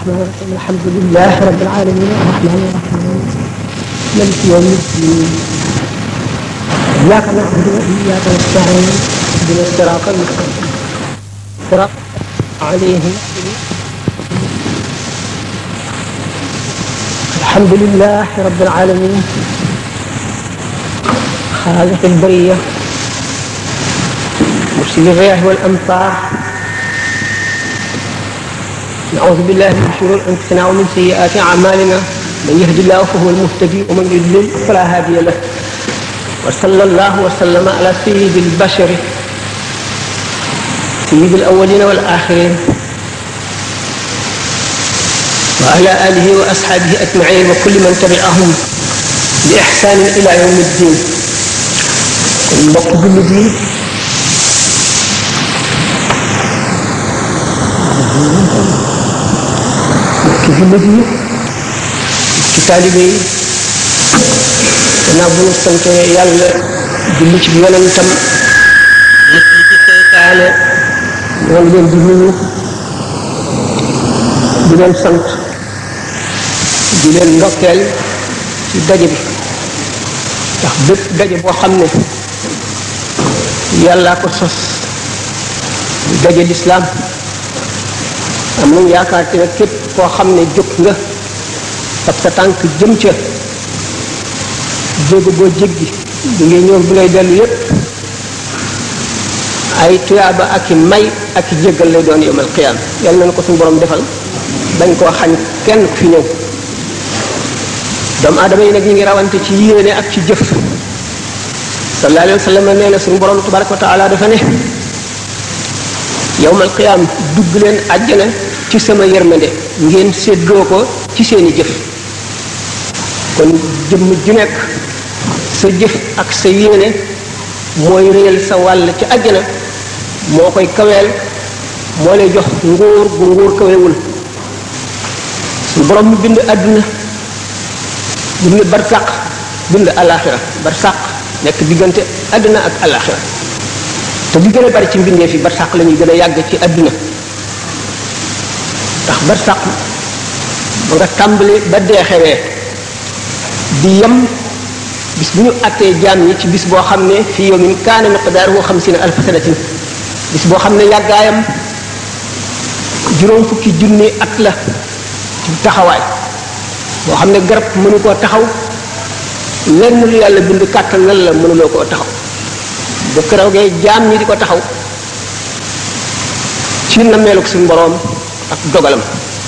الرحمن الرحيم الحمد لله رب العالمين الرحمن الرحيم مالك يوم الدين إياك نعبد وإياك نستعين اهدنا الصراط المستقيم صراط عليهم الحمد لله رب العالمين خالق البرية مرسل الرياح والأمطار نعوذ بالله من شرور أنفسنا ومن سيئات أعمالنا من يهد الله فهو المهتدي ومن يضلل فلا هادي له وصلى الله وسلم على سيد البشر سيد الأولين والآخرين وعلى آله وأصحابه أجمعين وكل من تبعهم بإحسان إلى يوم الدين kon mbokk jullit yi mbokki jullit yi ci taalibe yi gannaaw bu ñu sante yàlla julli ci yonentam nit li ci seytaane ñoo ngi leen di nuyu di leen sant di leen ndokkeel ci daje bi ndax bépp daje boo xam ne yàllaa ko sos di daje lislaam am nañ yaakaar ci ne képp koo xam ne jóg nga fab sa tànk jëm ca jéego boo jéggi bi ngay ñëw bi ngay dellu yépp ay tuyaaba ak i may ak i jéggal lay doon yowmal qiyaam yàlla nañu ko suñu borom defal bañ koo xañ kenn ku fi ñëw doomu aadama yi nag ñu ngi rawante ci yéene ak ci jëf sallallahu alayhi wa sallam nee na suñu borom tabaraka wa taala dafa ne yowmal qiyaam dugg leen àjjana ci sama yërmande ngeen séddoo ko ci seeni jëf kon jëmm ju nekk sa jëf ak sa yéene mooy réyal sa wàll ci àjjana moo koy kaweel moo lay jox nguur gu nguur kawewul suñu borom mu bind àdduna bind barsàq bind alaxira barsàq nekk diggante àdduna ak alaxira te li gën a bari ci mbindee fi barsàq la ñuy gën a yàgg ci àdduna ndax barsàq ba nga tàmbali ba dee xewee di yem bis bu ñu attee jaam ñi ci bis boo xam ne fii yawmin kaana miqdaaruhu xamsiina alfa sanatin bis boo xam ne yàggaayam juróom fukki junni at la ci taxawaay boo xam ne garab mënu koo taxaw lenn lu yàlla bind kàttan lan la mënuloo koo taxaw bu keroogee jaam ñi di ko taxaw ci nammeelug suñu boroom ak dogalam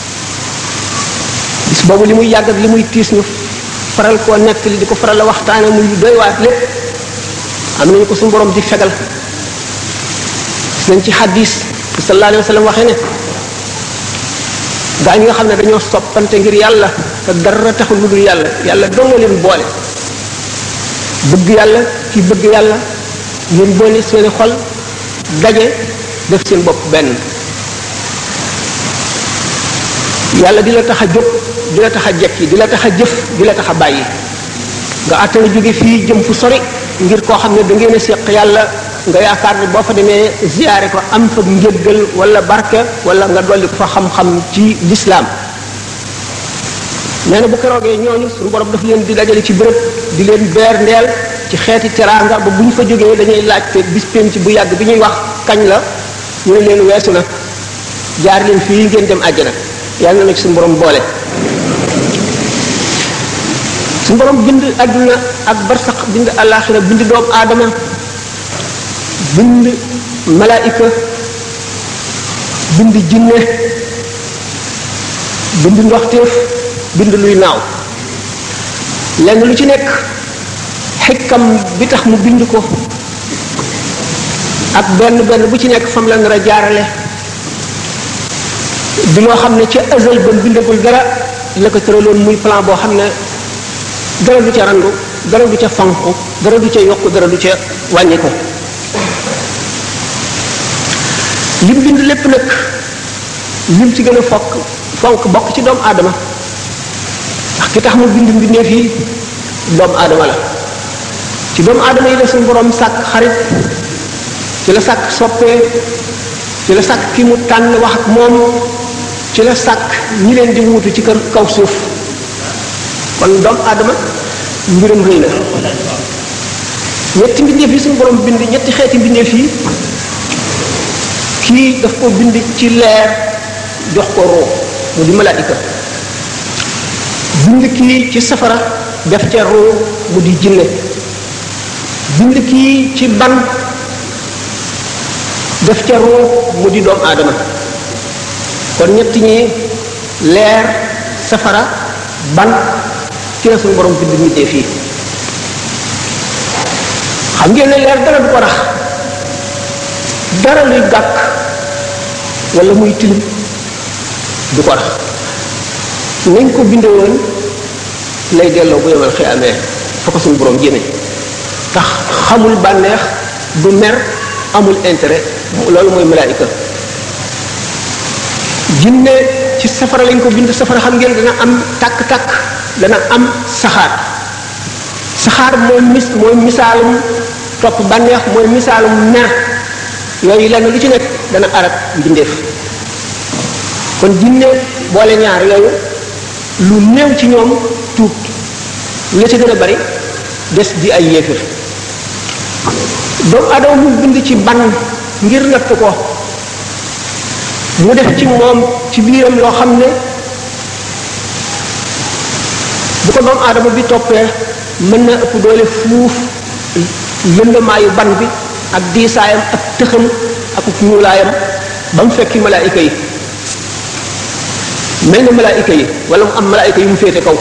bis boobu li muy yàgg ak li muy tiis ñu faral koo nekk li di ko faral la waxtaane muy doy waat lépp am nañu ko suñu boroom di fegal gis nañ ci xaddis bi sallallahu alayhi wa sallam waxee ne gaa ñi nga xam ne dañoo soppante ngir yàlla te dara taxul lu dul yàlla yàlla dong leen boole bëgg yàlla ki bëgg yàlla ngeen boole seeni xol daje def seen bopp benn yàlla di la tax a jóg di la tax a jekki di la tax a jëf di la tax a bàyyi nga àttana jóge fii jëm fu sori ngir koo xam ne da ngeen a séq yàlla nga yaakaar ne boo fa demee ziyaare ko am fa njëggal wala barke wala nga dolli ko fa xam-xam ci lislaam nee na bu keroogee ñooñu suñu borom daf leen di dajale ci bërëb di leen beer ndeel ci xeeti teraanga ba bu ñu fa jógee dañuy laajte bis penc bu yàgg bi ñuy wax kañ la ñu ne leen weesu na jaar leen fii ngeen dem àjjana yàlla na ci suñu borom boole suñu borom bind àdduna ak barsax bind àllaaxira bind doomu aadama bind malaayika bind jinne bind ndoxteef bind luy naaw lenn lu ci nekk xikkam bi tax mu bind ko ak benn benn bu ci nekk fam la nar a jaarale di loo xam ne ca azal ba bindagul dara la ko tëraloon muy plan boo xam ne dara du ca randu dara du ca fanqu dara du ca yokku dara du ca wàññi ko lim bind lépp nag lim ci gën a fokk fonk bokk ci doomu aadama ndax ki tax mu bind mbindeef yi doomu aadama la ci doomu aadama yi la suñu borom sàkk xarit ci la sàkk soppee ci la sàkk ki mu tànn wax ak moom ci la sàkk ñi leen di wuutu ci kër kaw suuf kon doomu aadama mbiram rëy na ñetti mbindeef yi suñu borom bind ñetti xeeti mbindeef yi kii daf ko bind ci leer jox ko roo mu di malaayika bind kii ci safara def ca roo mu di jinne bind kii ci ban def ca roo mu di doomu aadama kon ñett ñi leer safara ban ci la suñu borom bind mbindeef yi xam ngeen ne leer dara du ko rax dara luy gàkk wala muy tilim du ko rax nañ ko binde woon lay delloo bu yemal xiyaamee fa ko suñu borom jëme tax xamul bànneex du mer amul intérêt loolu mooy malaayika jinne ci safara lañ ko bind safara xam ngeen dana am tàkk-tàkk dana am saxaar saxaar mooy mis mooy misaalum topp bànneex mooy misaalum mer yooyu lenn lu ci nekk dana arab mbindeef kon jinne boole ñaar yooyu lu néew ci ñoom tuub la ci gën a bari des di ay yéefir doomu adama mu bind ci ban ngir natt ko mu def ci moom ci biiram loo xam ne bu ko doomu aadama bi toppee mën na ëpp doole fuuf lëndamaayu ban bi ak diisaayam ak tëxam ak ñuulaayam ba mu fekki malaayika yi mel na malaayika yi wala mu am malaayika yu mu féete kaw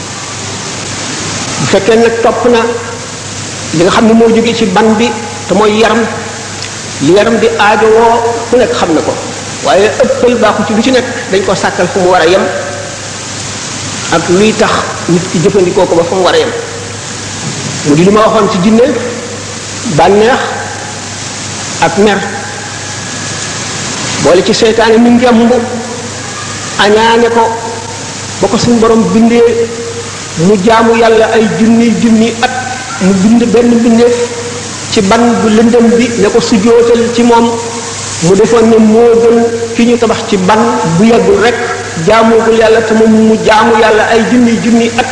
bu fekkee nag topp na li nga xam ne moo jóge ci ban bi te mooy yaram li yaram di aajowoo ku nekk xam na ko waaye ëppal baaxu ci lu ci nekk dañ ko sàkkal fu mu war a yem ak luy tax nit ki jëfandikoo ko ba fu mu war a yem mu di li ma waxoon ci jinne bànneex ak mer boole ci seytaane mi ngemb añaane ko ba ko suñu borom bindee mu jaamu yàlla ay junni junni at mu bind benn mbindeef ci ban bu lëndëm bi ne ko sujootal ci moom mu defoon ne moo gën ki ñu tabax ci ban bu yeggul rek jaamoogul yàlla te moom mu jaamu yàlla ay junni junni at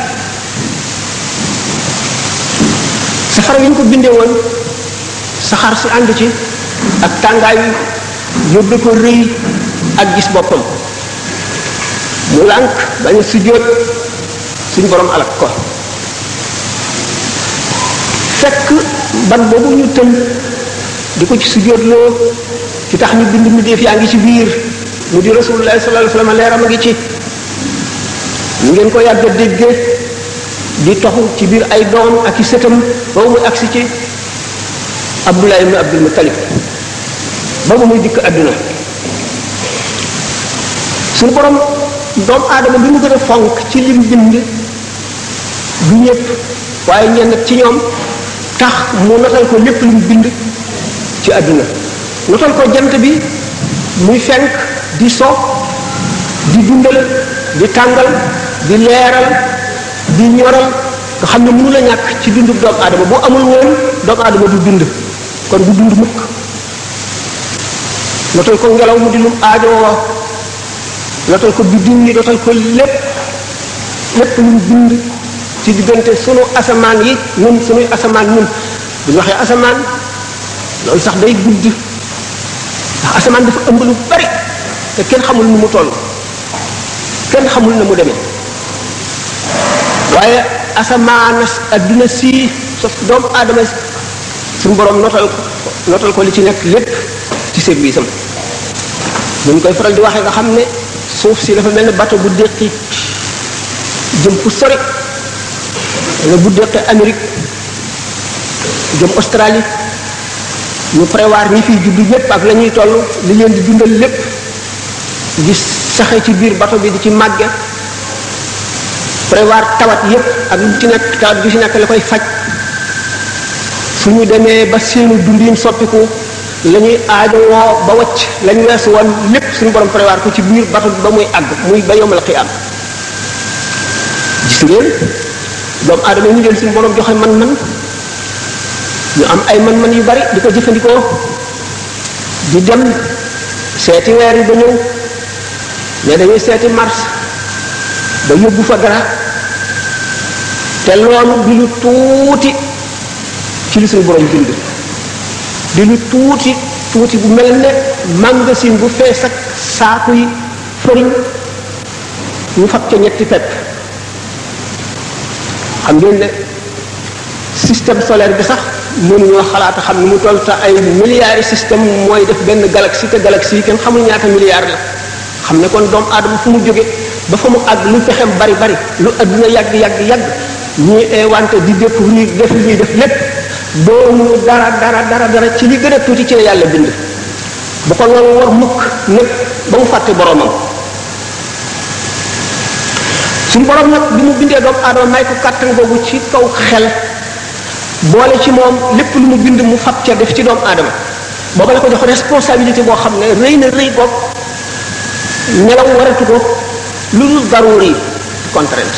safara yi ñu ko bindee woon saxaar si ànd ci ak tàngaay wi yóbbe ko rëy ak gis boppam mu lànk bañ a sujjóot suñ borom alak ko fekk ban boobu ñu tëm di ko ci sujjóotloo ci tax ñu bind mbindeef yaa ngi ci biir mu di rasulullah sallallahu alayhi wasallam leeram a ngi ci ñu ngeen ko yàgg a dégge di toxu ci biir ay doom ak i sëtam boobu muy agsi ci abdullah ibn abdul muttalib boobu muy dikk àdduna suñu borom doomu aadama bi mu gën a fonk ci lim bind du ñëpp waaye ñenn ci ñoom tax mu notal ko lépp lim bind ci àdduna notal ko jant bi muy fenk di so di dundal di tàngal di leeral di ñoral nga xam ne mënu la ñàkk ci dundu doomu aadama bu amul woon doomu aadama du dund kon du dund mukk notal ko ngelaw mu di lum aajowoo notal ko biddiw yi notal ko lépp lépp lu mu bind ci diggante sunu asamaan yi ñun sunuy asamaan ñun bu ñu waxee asamaan loolu sax day gudd ndax asamaan dafa ëmb lu bari te kenn xamul nu mu toll kenn xamul na mu demee waaye asamaan adduna si sos doomu aadama suñu borom notal ko notal ko li ci nekk lépp ci service am ñu koy faral di waxee nga xam ne suuf si dafa mel ne bateau bu déqi jëm fu sori wala bu déqi Amérique jëm Australie ñu prévoir ñi fiy juddu ñépp ak la ñuy toll li leen di dundal lépp di saxe ci biir bateau bi di ci màgge prévoir tawat yépp ak lu ci nekk tawat bi ci nekk la koy faj su ñu demee ba seenu dundin soppiku la ñuy aajowoo ba wacc lañ weesu woon lépp suñu borom prévoir ko ci biir bato bi ba muy àgg muy ba yomal xiyaam gis ngeen doomu aadama ñu leen suñu borom joxe man-man ñu am ay man-man yu bari di ko jëfandikoo di dem seeti weer yi ba ñëw ne dañuy seeti Mars ba yóbbu fa dara te loolu di lu tuuti ci li suñu borom bind di lu tuuti tuuti bu mel ne magasin bu fees ak saaku yi fëriñ ñu fab ca ñetti pepp xam ngeen ne système solaire bi sax mënuñoo xalaata xam ni mu toll te ay milliards yi système mooy def benn galaxie te galaxie yi kenn xamul ñaata milliards la xam ne kon doomu aadama fu mu jóge ba fa mu àgg lu fexem bari bari lu adduna yàgg yàgg yàgg ñuy wante di découvrir def li ñuy def lépp doomu dara dara dara dara ci li gën a tuuti ci la yàlla bind bu ko loolu war mukk nag ba mu fàtte boromam suñu borom nag bi mu bindee doomu aadama may ko kàttan googu ci kaw xel boole ci moom lépp lu mu bind mu fab ca def ci doomu aadama booba la ko jox responsabilité boo xam ne rëy na rëy bopp nelaw waratu ko lu dul daruri contrainte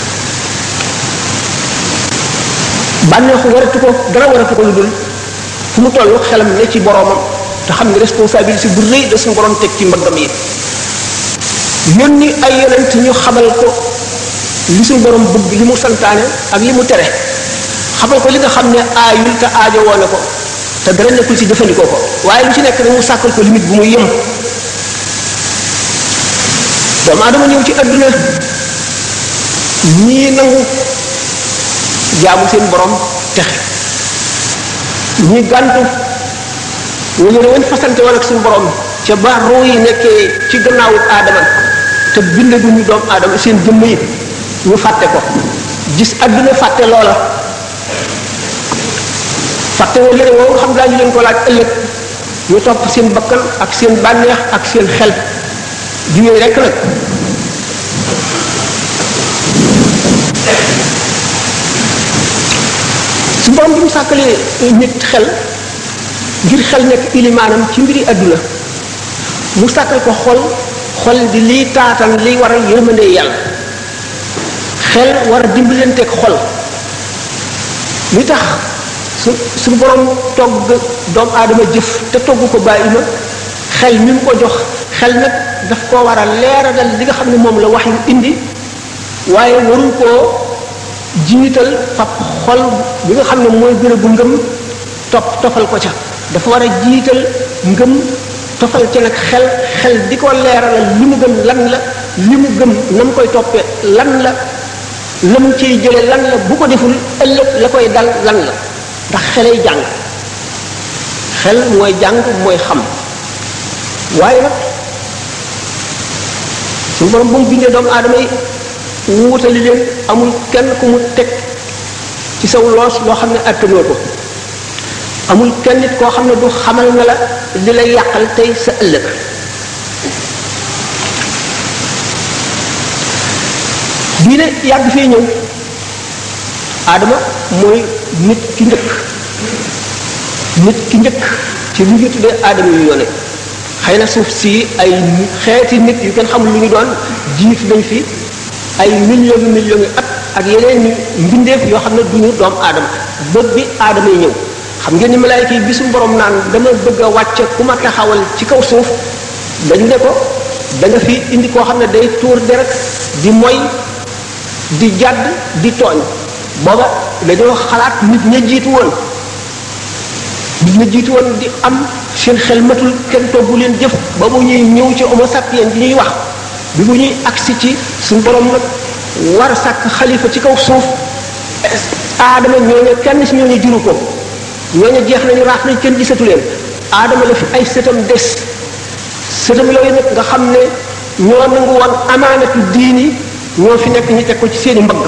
bànneexu waratu ko dara waratu ko lu dul fu mu toll xelam ne ci boromam te xam ne responsabilité bu rëy da suñu borom teg ci mbaggam yi yónni ay yonent ñu xamal ko li suñu borom bëgg li mu santaane ak li mu tere xamal ko li nga xam ne aayul te aajo woone ko te dara nekkul ci jëfandikoo ko waaye lu ci nekk nag mu sàkkal ko limite bu muy yëm doomu aadama ñëw ci adduna ñii nangu jaamu seen borom texe ñi gàntu ñu ne woon fasante woon ak suñu borom ca ba ruu yi nekkee ci gannaawu aadama te bind du ñu doomu aadama seen jëmm yi ñu fàtte ko gis adduna fàtte loola fàtte woon leen woowu xam daañu leen ko laaj ëllëg ñu topp seen bakkan ak seen bànneex ak seen xel di yooyu rekk nag su borom bi mu sàkkalee nit xel ngir xel nekk ilimaanam ci mbiri àdduna mu sàkkal ko xol xol di liy taatan liy waral yërmande yàlla xel war a dimbalanteeg xol li tax su su borom togg doomu aadama jëf te togg ko bàyyi ma xel mi mu ko jox xel nag daf koo war a leeralal li nga xam ne moom la wax yu indi waaye warul koo jiital fab xol bi nga xam ne mooy gën a bu ngëm topp tofal ko ca dafa war a jiital ngëm tofal ca nag xel xel di ko leeralal li mu gëm lan la li mu gëm na mu koy toppee lan la la mu ciy jële lan la bu ko deful ëllëg la koy dal lan la ndax xelay jàng xel mooy jàng mooy xam waaye nag suñu borom bu mu bindee doomu aadama yi wuutali leen amul kenn ku mu teg ci saw loos loo xam ne attanoo ko amul kenn nit koo xam ne du xamal na la li lay yàqal tey sa ëllëg diine yàgg fee ñëw aadama mooy nit ki njëkk nit ki njëkk ci lu ñu tuddee aadama yu yoone xëy na suuf si ay xeeti nit yu kenn xamul lu ñu doon jiitu nañ fi ay millions yu millions yu at ak yeneen ñu mbindeef yoo xam ne du ñu doom aadama ba bi aadama yi ñëw xam ngeen ni malaayka yi bi suñu borom naan dama bëgg a wàcce ku ma taxawal ci kaw suuf dañu ne ko da nga fi indi koo xam ne day tuur deret di moy di jàdd di tooñ booba dañoo xalaat nit ña jiitu woon nit ña jiitu woon di am seen xel matul kenn toggu leen jëf ba bu ñuy ñëw ci homo sapiens ñuy wax bi bu ñuy agsi ci suñu borom nag war a sàkk xalifa ci kaw suuf aadama ñooñu kenn si ñooñu juru ko ñooñu jeex nañu raaf nañ kenn gisatu leen aadama la fi ay sëtam des sëtam yooyu nag nga xam ne ñoo nangu woon amaanatu diini ñoo fi nekk ñu teg ko ci seeni mbagg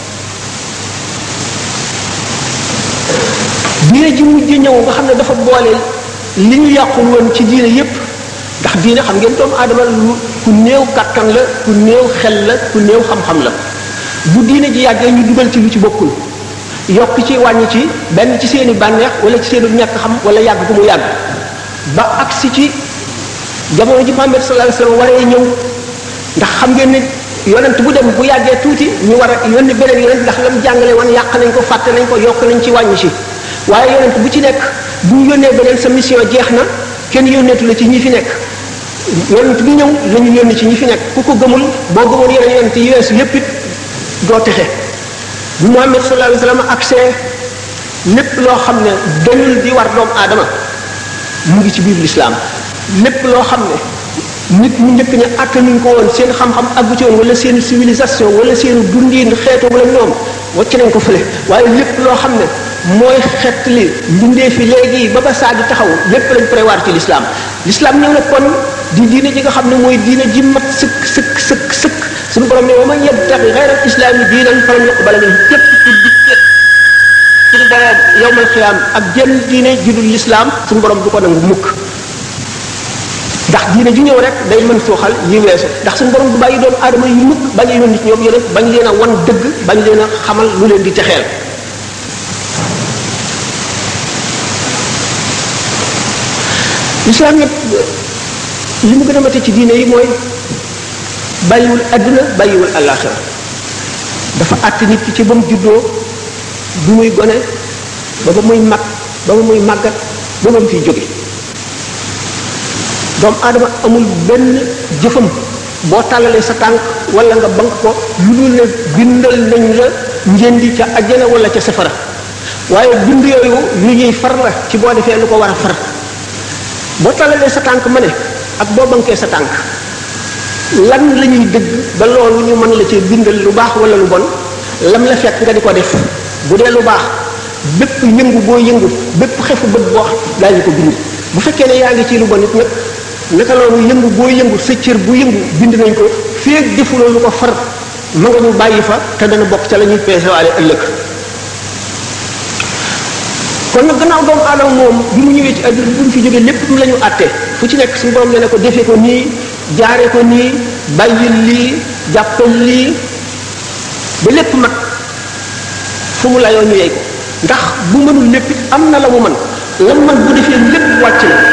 diine ji mujj ñëw nga xam ne dafa boole li ñu yàqul woon ci diine yépp ndax diine xam ngeen doomu aadama lu ku néew kàttan la ku néew xel la ku néew xam-xam la bu diine ji yàggee ñu dugal ci lu ci bokkul yokk ci wàññi ci benn ci seeni bànneex wala ci seeni ñàkk xam wala yàgg bu mu yàgg ba agsi ci jamono ji Muhammad sallallahu alayhi wasallam waree ñëw ndax xam ngeen ne yonent bu dem bu yàggee tuuti ñu war a yónni beneen yonent ndax lam jàngale woon yàq nañ ko fàtte nañ ko yokk nañ ci wàññi ci waaye yonent bu ci nekk bu ñu yónnee beneen sa mission jeex na kenn yónneetu la ci ñi fi nekk yonent bi ñëw la ñu yónni ci ñi fi nekk ku ko gëmul boo gëmoon yeneen yonent yi weesu yépp it doo texe bu Muhammad sallallahu alayhi wa sallam accès lépp loo xam ne dañul di war doomu aadama mu ngi ci biir lislaam lépp loo xam ne nit ñu njëkk ne attanuñ ko woon seen xam-xam àggu ci woon wala seen civilisation wala seen dundin xeetu wala ñoom wacc nañ ko fële waaye lépp loo xam ne mooy xett li mbindee fi léegi ba ba saa di taxaw lépp lañ prévoir ci lislaam lislaam ñëw na kon di diine ji nga xam ne mooy diine ji mat sëkk sëkk sëkk sëkk suñu borom ne wa man yabtaxi xayra islaami diinan falan yuqbala minhu képp ku dikke suñu borom yowmal xiyaam ak jenn diine judul lislaam suñu borom du ko nangu mukk ndax diine ju ñëw rek day mën suuxal yi weesu ndax suñu borom du bàyyi doomu aadama yu mukk bañ a yónni ci ñoom yéen bañ leen a wan dëgg bañ leen a xamal lu leen di texeel lislaam yëpp li mu gën a mate ci diine yi mooy bàyyiwul àdduna bàyyiwul àllaaxira dafa àtt nit ki ci ba mu juddoo bu muy gone ba ba muy mag ba ba muy màggat ba ba mu fiy jóge doomu aadama amul benn jëfam boo tàllalee sa tànk wala nga bank ko lu dul ne bindal nañ la njëndi ca ajjana wala ca safara waaye bind yooyu lu ñuy far la ci boo defee lu ko war a far boo tàllalee sa tànk ma ne ak boo bankee sa tànk lan la ñuy dëgg ba loolu ñu mën la ci bindal lu baax wala lu bon lam la fekk nga di ko def bu dee lu baax bépp yëngu boo yëngu bépp xefu bët boo daañu ko bind bu fekkee ne yaa ngi ci lu bon it nag naka loolu yëngu boo yëngu sa cër bu yëngu bind nañ ko feeg defuloo lu ko far ma nga ñu bàyyi fa te dana bokk ca la ñuy peesewaale ëllëg kon nag gannaaw doomu aadama moom bi mu ñëwee ci àdduna bi mu fi jógee lépp la ñu àtte fu ci nekk suñu borom ne ne ko defee ko nii jaare ko nii bàyyil lii jàppal lii ba lépp mat fu mu layoo ñu yey ko ndax bu mënul lépp it am na la mu mën la mu mën bu defee lépp wàcc na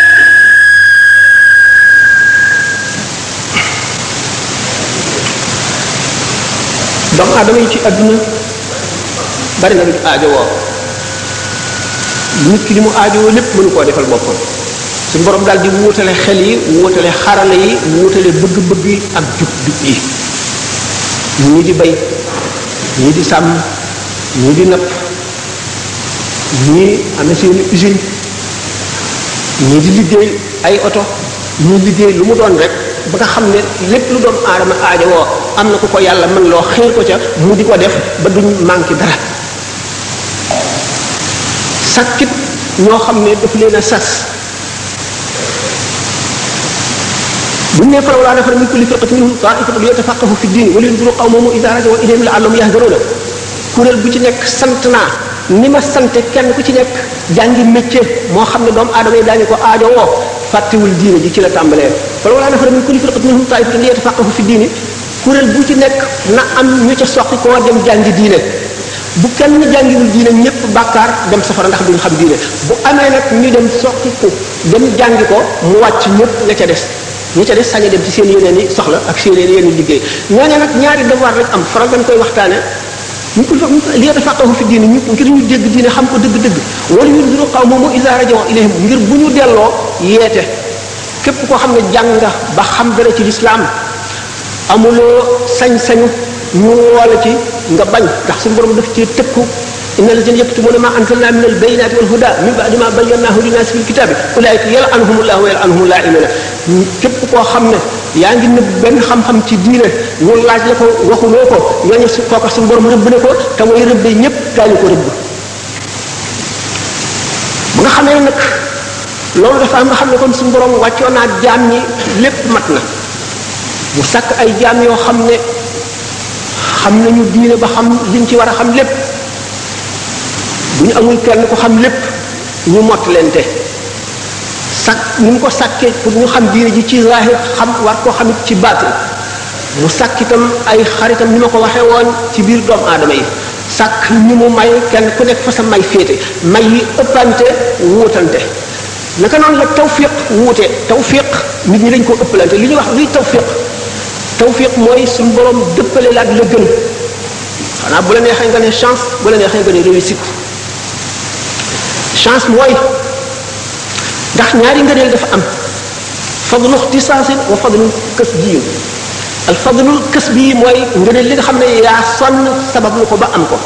doomu aadama yi ci àdduna bari na lu ñu aajowoo nit ki li mu aajowoo lépp mënu koo defal boppam suñu borom daal di wuutale xel yi wuutale xarala yi wuutale bëgg-bëgg yi ak jub-jub yi ñii di bay ñii di sàmm ñii di napp ñii amee seeni usine ñii di liggéey ay oto ñii liggéey lu mu doon rek ba nga xam ne lépp lu doon aadama aajowoo am na ku ko yàlla mën loo xëy ko ca mu di ko def ba duñ manqué dara sakkit ñoo xam ne daf leen a sas buñ ne falaw laa nafara min kulli firqatin minhum ta'ifatun liyatafaqahu fi ddin wa liyunziru qawmahum idha raja'u ilayhim la'allahum yahdharuna kuréel bu ci nekk sant naa ni ma sante kenn ku ci nekk jàngi métier moo xam ne doomu aadama yi daañu ko aajo woo fàttewul diine ji ci la tàmbalee falaw laa nafara min kulli firqatin minhum ta'ifatun liyatafaqahu fi ddin kuréel bu ci nekk na am ñu ca soqi koo dem jàngi diine bu kenn jàngiwul diine ñëpp bàkkaar dem safara ndax duñ xam diine bu amee nag ñu dem soqi ko dem jàngi ko mu wàcc ñëpp nga ca des ñi ca des sañ a dem ci seen yeneen i soxla ak seen yeneen i liggéey ñooñu nag ñaari devoir lañ am faral dañ koy waxtaane ñu ko li yatafaqahu fi diine ñu ngir ñu dégg diine xam ko dëgg-dëgg wala yunziru qawmahum idha raja'u ilayhim ngir bu ñu delloo yeete képp koo xam ne jàng nga ba xam dara ci lislaam amuloo sañ-sañu ñu woola ci nga bañ ndax suñu borom daf ci tëkku inna alladhina yaktumuna ma anzalna min albayinati wal huda min ba'di ma bayyanahu linnas fil kitabi ulaika yal'anuhumullahu wa yal'anuhum la'inuna képp koo xam ne yaa ngi nëbb benn xam-xam ci diine ñu laaj la ko waxuloo ko ñooñu su kooka suñu borom rëbb na ko te mooy rëbbe ñëpp daañu ko rëbb bu nga xamee nag loolu dafa am nga xam ne kon suñu borom wàccoo naa jaam ñi lépp mat na mu sàkk ay jaam yoo xam ne xam nañu diine ba xam liñ ci war a xam lépp bu ñu amul kenn ko xam lépp ñu mott lente sàkk ni mu ko sàkkee pour ñu xam diine ji ci zahir xam war koo xamit ci baatin mu sàkk itam ay xaritam ni ma ko waxee woon ci biir doomu aadama yi sàkk ñu mu may kenn ku nekk fa sa may féete may yi ëppante wuutante naka noonu la tawfiq wuute tawfiq nit ñi dañ ko ëppalante li ñuy wax luy tawfiq tawfiq mooy suñu borom dëppale la ak la gën xanaa bu la neexee nga ne chance bu la neexee nga ne réussite chance mooy ndax ñaari ngëneel dafa am fadlu ixtisaasin wa fadlu kës biyu al fadlul kës bii mooy ngëneel li nga xam ne yaa sonn sabab lu ko ba am ko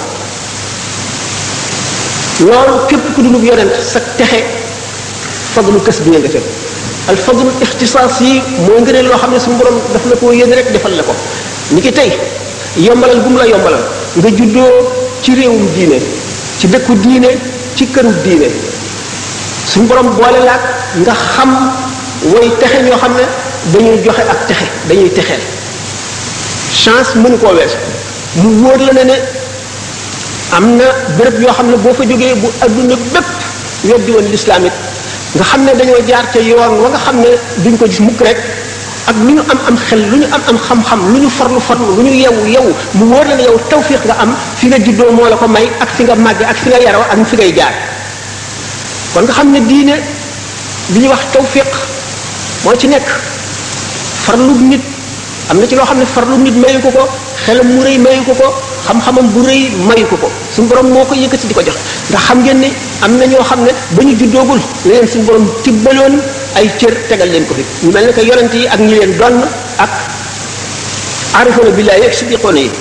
loolu képp ku dulub yonent sa texe fadlu kës bi nga fekk al fadlul ixtisaas yi mooy ngëneel loo xam ne suñu borom daf la koo yéene rek defal la ko ni ki tey yombalal bu mu la yombalal nga juddoo ci réewum diine ci dëkku diine ci këru diine suñu borom boole laak nga xam way texe ñoo xam ne dañuy joxe ak texe dañuy texeel chance mënu koo weesu mu wóor la ne ne am na béréb yoo xam ne boo fa jógee bu adduna bépp weddi woon lislaam it nga xam ne dañoo jaar ca yoon wa nga xam ne duñ ko gis mukk rek ak lu ñu am am xel lu ñu am am xam-xam lu ñu farlu farlu lu ñu yewu yewu mu wóor la ne yow tawfiq nga am fi nga juddoo moo la ko may ak fi nga màgge ak fi nga yaroo ak fi ngay jaar kon nga xam ne diine li ñuy wax tawfiq moo ci nekk farlu nit am na ci loo xam ne farlu nit mayu ko ko xelam mu rëy mayu ko ko xam-xamam bu rëy mayu ko ko suñu borom moo ko yëkkati di ko jox ndax xam ngeen ni am na ñoo xam ne ba ñu juddoogul la leen suñu borom tibbaloon ay cër tegal leen ko fi ñu mel ne que yonent yi ak ñi leen donn ak arifoona billahi ak siddiqoona yi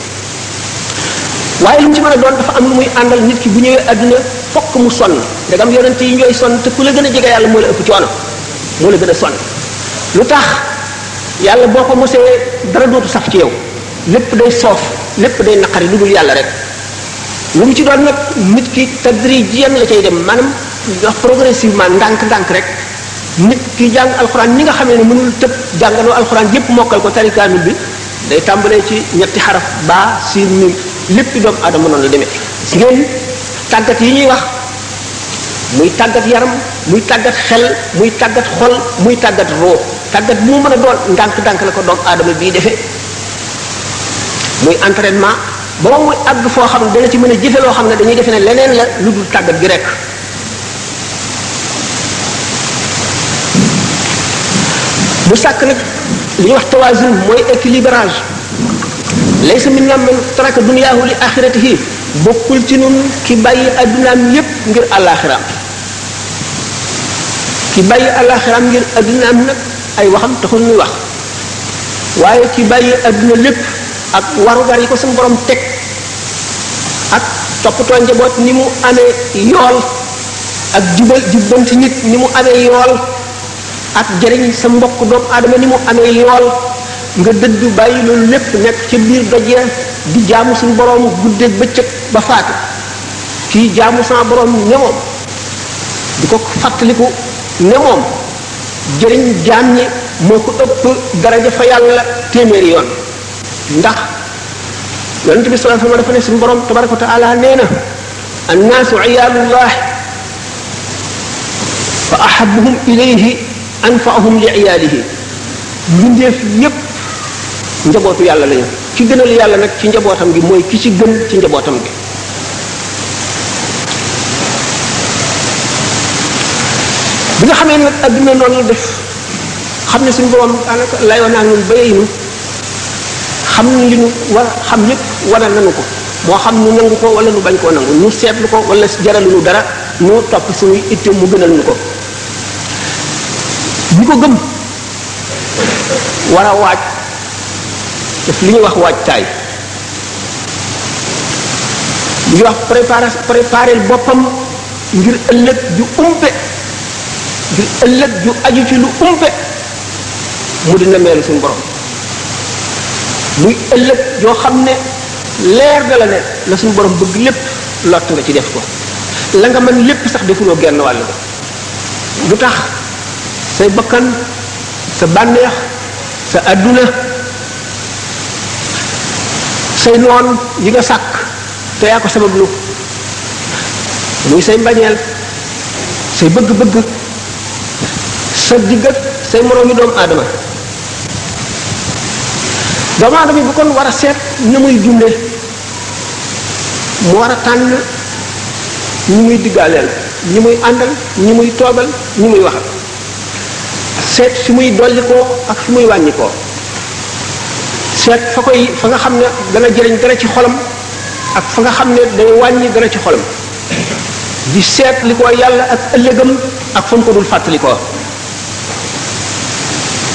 waaye lu mu ci mën a doon dafa am lu muy àndal nit ki bu ñëwee àdduna fokk mu sonn ndegam yonent yi ñooy sonn te ku la gën a jege yàlla moo la ëpp coono moo la gën a sonn lu tax yàlla boo ko mosee dara dootu saf ci yow lépp day soof lépp day naqari lu dul yàlla rek lu mu ci doon nag nit ki tadrijiyan la cay dem maanaam wax progressivement ndànk-ndànk rek nit ki jàng alxuraan ñi nga xamee ne mënul tëb jàngaloo alxuraan yépp mokkal ko tari kaamil bi day tàmbalee ci ñetti xaraf baa siin mim lépp doomu aadama noonu la demee si ngeen tàggat yi ñuy wax muy tàggat yaram muy tàggat xel muy tàggat xol muy tàggat roo tàggat bu mu mën a doon ndànk-ndànk la ko doomu aadama bii defee muy entraînement ba muy àgg foo xam ne dana ci mën a jëfe loo xam ne dañuy defe ne leneen la lu dul tàggat gi rek bu sàkk nag li ñuy wax tawazun mooy équilibrage laysa minna man taraka duniyaahu li axiratihi bokkul ci nun ki bàyyi addunaam yépp ngir àllaaxiraam ki bàyyi àllaaxiraam ngir addunaam nag ay waxam taxul ñuy wax waaye ki bàyyi adduna lépp ak warugar yi ko suñu borom teg ak toppatoo njaboot ni mu amee yool ak jubal jubbanti nit ni mu amee yool ak jëriñ sa mbokk doomu aadama ni mu amee yool nga dëddu bàyyi loolu lépp nekk ca biir dojee di jaamu suñu borom guddeeg bëccëg ba faatu kii jaamu sama borom ne moom di ko fàttaliku ne moom jëriñ jaam ñi moo ko ëpp daraja fa yàlla téeméeri yoon ndax yonent bi sallallahu alayhi wasallam dafa ne suñu borom tabaraka wa taala nee na annaasu iyaalullah fa ahabuhum ilayhi anfaahum li iyaalihi mbindeef yépp njabootu yàlla lañu ki gënal yàlla nag ci njabootam gi mooy ki ci gën ci njabootam gi bi nga xamee nag adduna noonu la def xam ne suñu borom daanaka layoo naa ñun bayinu xam li ñu war xam yépp wane nanu ko moo xam nu nangu ko wala nu bañ koo nangu nu seetlu ko wala jaralu nu dara nu topp suñuy itte mu gënal nu ko ñi ko gëm war a waaj def li ñuy wax waajtaay li ñuy wax préparer préparer boppam ngir ëllëg ju umpe ngir ëllëg ju aju ci lu umpe mu dina meelu suñu borom muy ëllëg yoo xam ne leer da la ne la suñu borom bëgg lépp lott nga ci def ko la nga mën lépp sax defuloo genn wàll ba lu tax say bakkan sa bànneex sa adduna say noon yi nga sàkk te yaa ko sabab lu muy say mbañeel say bëgg-bëgg sa diggat say moroomi doomu aadama doomu aadama bu kon war a seet na muy dunde mu war a tànn ñi muy diggaaleel ñi muy àndal ñi muy toogal ñi muy waxal seet fi muy dolli koo ak fi muy wàññi koo seet fa koy fa nga xam ne dana jëriñ dara ci xolam ak fa nga xam ne day wàññi dara ci xolam di seet li ko yàlla ak ëllëgam ak fa mu ko dul fàttali ko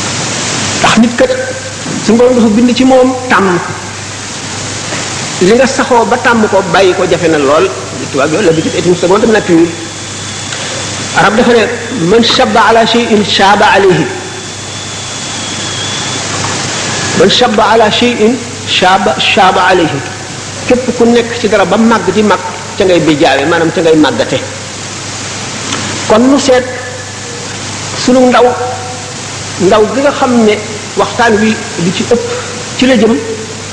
ndax nit kat suñu borom dafa bind ci moom tàmm li nga saxoo ba tàmm ko bàyyi ko jafe na lool tubaab bi l'habitude est une seconde nature arab dafa ne man shabba ala shay'in shaba alayhi man shabba ala shay'in shaba shaba alayhi képp ku nekk ci dara ba màgg di màgg ca ngay bijaawe maanaam ca ngay màggate kon nu seet sunu ndaw ndaw gi nga xam ne waxtaan wi li ci ëpp ci la jëm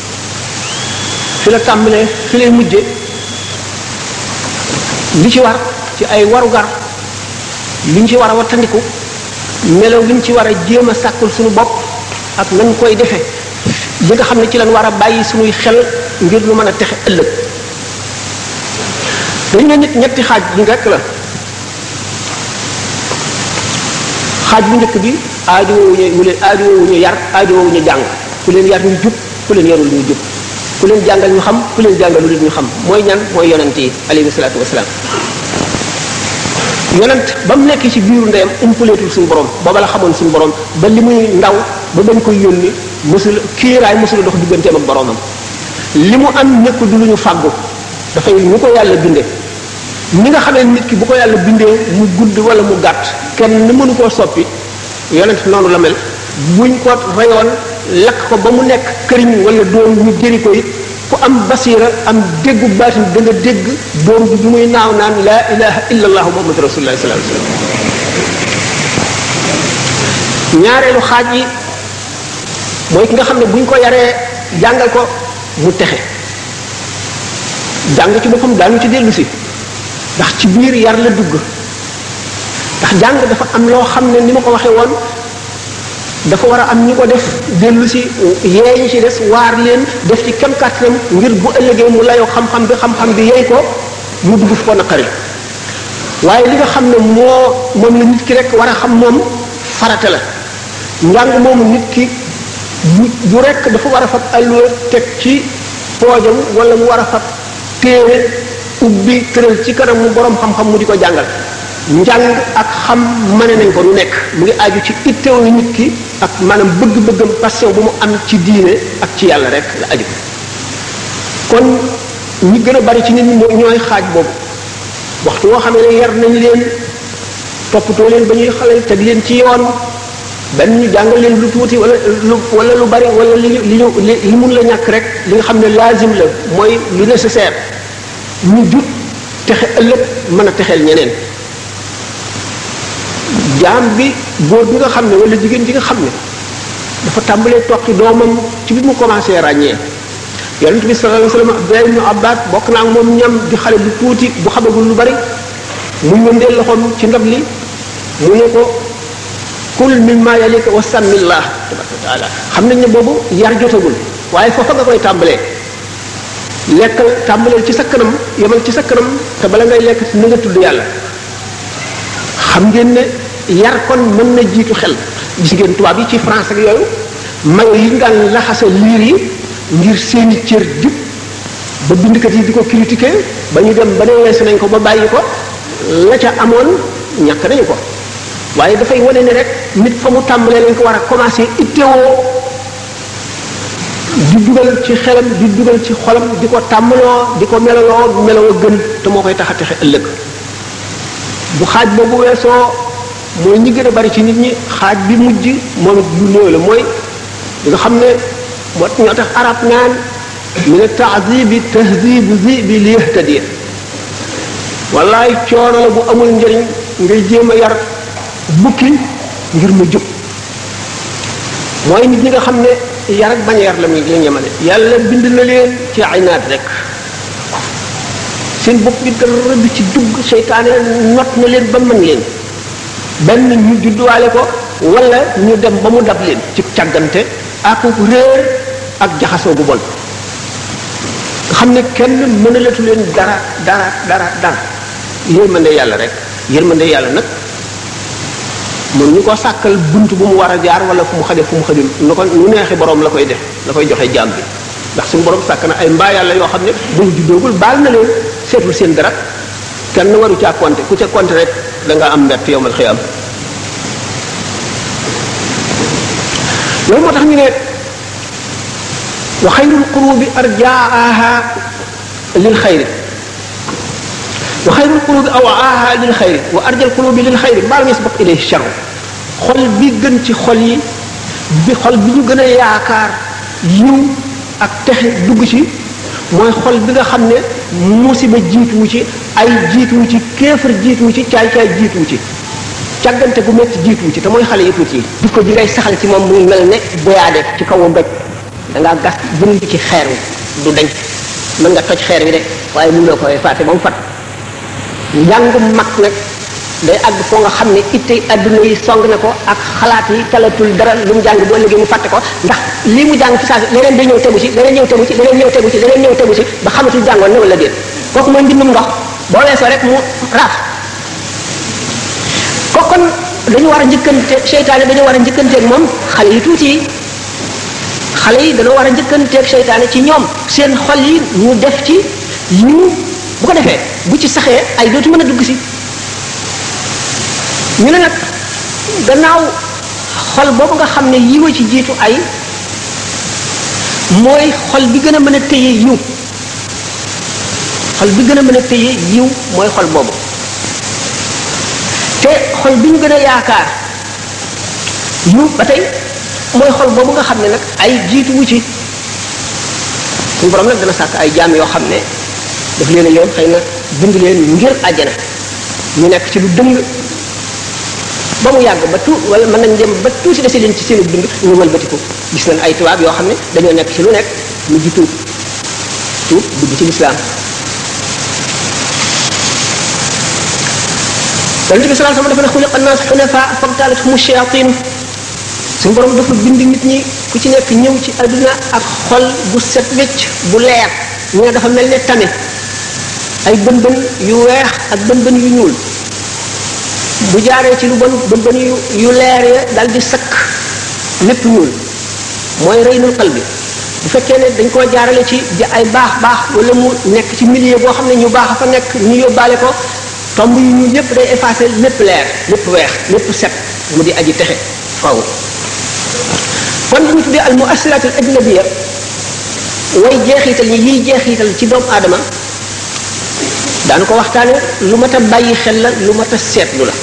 fi la tàmbalee fi lay mujje li ci war ci ay warugar liñ ci war a wattandiku melaw liñ ci war a jéem a sàkkul suñu bopp ak nañ koy defe li nga xam ne ci lañ war a bàyyi suñuy xel ngir lu mën a texe ëllëg dañ ne nit ñetti xaaj yi rekk la xaaj bu njëkk bi aajo woowuñu mu leen aajo woowuñu yar aajo woowuñu jàng ku leen yar ñu jub ku leen yarul ñu jub ku leen jàngal ñu xam ku leen jàngal lu ñu xam mooy ñan mooy yonent yi alayhi salaatu wasalaam yonent ba mu nekk ci biiru ndeyam umpaleetul suñu borom booba la xamoon suñu borom ba li muy ndaw ba bañ koy yónni mësul kiiraay mësul dox digganteem ak boromam li mu am nekk du lu ñu fàggu dafay ñu ko yàlla bindee ni nga xamee nit ki bu ko yàlla bindee mu gudd wala mu gàtt kenn ni mënu koo soppi yonent noonu la mel buñ ko reyoon lakk ko ba mu nekk këriñ wala doom ñu jëri ko it ku am basiira am déggu baatin da nga dégg doom bi bi muy naaw naan laa ilaha illa allahu muhammadu rasulullah sallallahu alayhi wasallam ñaareelu xaaj yi mooy ki nga xam ne buñ ko yaree jàngal ko mu texe jàng ci boppam daanu ci dellu si ndax ci biir yar la dugg ndax jàng dafa am loo xam ne ni ma ko waxee woon dafa war a am ñi ko def dellu si yee ñi ci des waar leen def ci kem kàttanam ngir bu ëllëgee mu layoo xam-xam bi xam-xam bi yey ko mu dugg fu ko naqari waaye li nga xam ne moo moom la nit ki rek war a xam moom farata la njàng moomu nit ki bu bu rek dafa war a fab alluwa teg ci poojam wala mu war a fab téere ubbi tëral ci kanam mu borom xam-xam mu di ko jàngal njàng ak xam mane nañ ko lu nekk mu ngi aju ci itteewu nit ki ak maanaam bëgg-bëggam passion bu mu am ci diine ak ci yàlla rek la aju kon ñi gën a bari ci nit ñi ñooy xaaj boobu waxtu woo xamee ne yar nañ leen toppatoo leen ba ñuy xale teg leen ci yoon benn ñu jàngal leen lu tuuti wala lu wala lu bari wala li ñu li ñu li mun la ñàkk rek li nga xam ne laazim la mooy lu nécessaire ñu jut texe ëllëg mën a texeel ñeneen jaam bi góor bi nga xam ne wala jigéen ji nga xam ne dafa tàmbalee toqi doomam ci bi mu commencé ràññee yonent bi sallallahu alayhi wasallam Abdullah ibn Abbas bokk naa ak moom ñam di xale bu tuuti bu xamagul lu bari mu ñëndee loxoom ci ndab li mu ne ko kul mimma yalika wa sammillah tabaraka wa taala xam nañ ne boobu yar jotagul waaye foofa nga koy tàmbalee lekkal tàmbaleel ci sa kanam yemal ci sa kanam te bala ngay lekk na nga tudd yàlla xam ngeen ne yar kon mën na jiitu xel gis ngeen tubaab yi ci France ak yooyu mayo yi ñu daan laxasa liir yi ngir seeni cër jub ba bindkat yi di ko critiquer ba ñu dem ba ne weesu nañ ko ba bàyyi ko la ca amoon ñàkk nañu ko waaye dafay wane ne rek nit fa mu tàmbalee lañ ko war a commencer ittewoo di dugal ci xelam di dugal ci xolam di ko tàmmaloo di ko melaloo meloo gën te moo koy tax a texe ëllëg bu xaaj boobu weesoo mooy ñi gën a bari ci nit ñi xaaj bi mujj moom it lu néew la mooy li nga xam ne moo ñoo tax arab naan min taadibi tahdibu zibi li yahtadiya wallaay coono la bu amul njëriñ ngay jéem a yar bukki ngir mu jub mooy nit ñi nga xam ne yar ak bañ a yar la muy la ñemale yàlla bind na leen ci ay naat rek seen bopp bi dara du ci dugg seytaane not na leen ba mën leen benn ñu judduwaale ko wala ñu dem ba mu dab leen ci càggante ak réer ak jaxasoo bu bon nga xam ne kenn mënalatu leen dara dara dara dara yërmande yàlla rek yërmande yàlla nag mën ñu ko sàkkal bunt bu mu war a jaar wala fu mu xaje fu mu xajul nu ko nu neexi borom la koy def la koy joxe jaam bi ndax suñu borom sàkk na ay mbaa yàlla yoo xam ne bu ñu juddoogul baal na leen seetul seen dara kenn waru caa compter ku ca compter rek da nga am mbett yowmal xiyam loolu moo tax ñu ne wa xayrul qurubi arjaaha lil xayri wa xayrul qulubi awaaha lil xayri wa arjal qulubi lil xayri baal yasbaq ilayhi charru xol bi gën ci xol yi bi xol bi ñu gën a yaakaar yiw ak texe dugg ci mooy xol bi nga xam ne musiba jiituwu ci ay jiituwu ci kéefar jiituwu ci caay-caay jiituwu ci càggante gu métti jiituwu ci te mooy xale yi tuuti yi jikko ji ngay saxal ci moom muy mel ne boyaade ci kaw doj da ngaa gas bind ci xeer wi du dañ mën nga toj xeer wi de waaye mënuloo koy fàtte ba mu fat njàng mag nag day àgg foo nga xam ne itte adduna yi song na ko ak xalaat yi talatul dara lu mu jàng boo liggéey mu fàtte ko ndax lii mu jàng fi saa leneen day ñëw tegu ci leneen ñëw tegu ci leneen ñëw tegu ci leneen ñëw tegu ci ba xamatul jàngoon ne wala déet kooku mooy mbindum ndox boo weesoo rek mu raaf ko kon dañu war a njëkkante seytaane dañu war a njëkkanteeg moom xale yi tuuti yi xale yi dañoo war a njëkkanteeg seytaane ci ñoom seen xol yi ñu def ci yiw bu ko defee bu ci saxee ay dootu mën a dugg si ñu ne nag gannaaw xol boobu nga xam ne yiwa ci jiitu ay mooy xol bi gën a mën a téye yiw xol bi gën a mën a téye yiw mooy xol boobu te xol bi ñu gën a yaakaar yiw ba tey mooy xol boobu nga xam ne nag ay jiitu wu ci suñu borom nag dana sàkk ay jaam yoo xam ne daf leen a yoon xëy na bind leen ngir àjjana ñu nekk ci lu dëng ba mu yàgg ba tuut wala mën nañ dem ba tuuti dese leen ci seen dund ñu wëlbatiku gis nañ ay tubaab yoo xam ne dañoo nekk ci lu nekk mu ji tuub tuub dugg ci lislaam yonent bi sallallahu alayhi wasallam dafa ne xuliqa annaas xunafa fabtalathum shayatin suñu borom dafa bind nit ñi ku ci nekk ñëw ci adduna ak xol bu set wecc bu leer ñu ne dafa mel ne tame ay bën bën yu weex ak bën bën yu ñuul bu jaaree ci lu bon bën bën yu yu leer ya dal di sakk lépp ñuul mooy reynul xal bi bu fekkee ne dañ koo jaarale ci ay baax baax wala mu nekk ci milieu boo xam ne ñu baax a fa nekk ñu yóbbaale ko tomb yu ñuul yépp day effacé lépp leer lépp weex lépp set mu di aji texe faw kon li ñu tuddee al muassirat al ajnabiya way jeexital ñi yiy jeexital ci doomu aadama daanu ko waxtaane lu mat a bàyyi xel la lu mat a seetlu la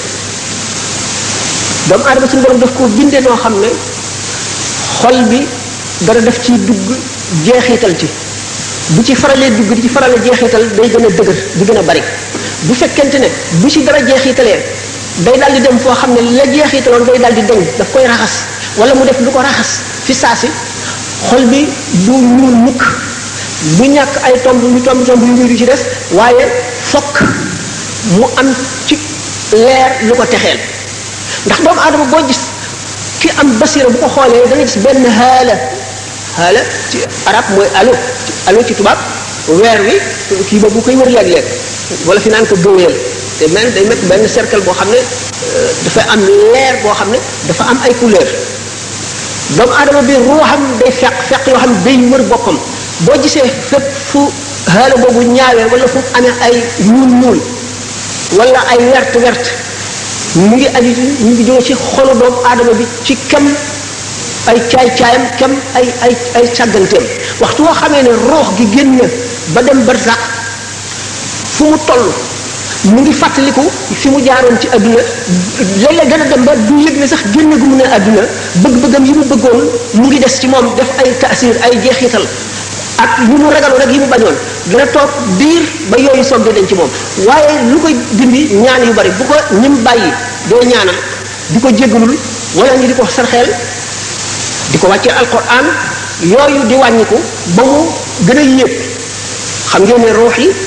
doomu aadama suñu borom daf ko bindee noo xam ne xol bi dara daf ciy dugg jeexital ci bu ci faralee dugg di ci faralee jeexital day gën a dëgër di gën a bari bu fekkente ne bu ci dara jeexitalee day daal di dem foo xam ne la jeexitaloon day daal di deñ daf koy raxas wala mu def lu ko raxas fi saasi xol bi du ñuul mukk du ñàkk ay tomb yu tomb tomb yu ñuul yu ci des waaye fokk mu am ci leer lu ko texeel ndax doomu aadama boo gis ki am basira bu ko xoolee da nga gis benn xaala xaala ci arab mooy alo alo ci tubaab weer wi kii ba bu koy wër léeg-léeg wala fi naan ko gëweel te mel day nekk benn cercle boo xam ne dafay am leer boo xam ne dafa am ay couleur doomu aadama bi ruuxam day feq feq yoo xam ne day wër boppam boo gisee fépp fu xaala boobu ñaawee wala fu amee ay ñuul ñuul wala ay wert wert mu ngi aju mu ngi jóge ci xolu doomu aadama bi ci kem ay caay-caayam kem ay ay ay càgganteem waxtu woo xamee ne roox gi génn ba dem barzak fu mu toll mu ngi fàttaliku fi mu jaaroon ci adduna léeg-léeg dana dem ba du yëg ne sax génn gu mu ne adduna bëgg-bëggam yi mu bëggoon mu ngi des ci moom def ay taasir ay jeexital ak yi mu ragaloon ak yi mu bañoon dana toog diir ba yooyu soog di dañ ci moom waaye lu koy dindi ñaan yu bari bu ko ñim bàyyi doo ñaanal di ko jéggalul wala ñu di ko sarxeel di ko wàccee alquran yooyu di wàññiku ba mu gën a yéeg xam ngeen ne ruux yi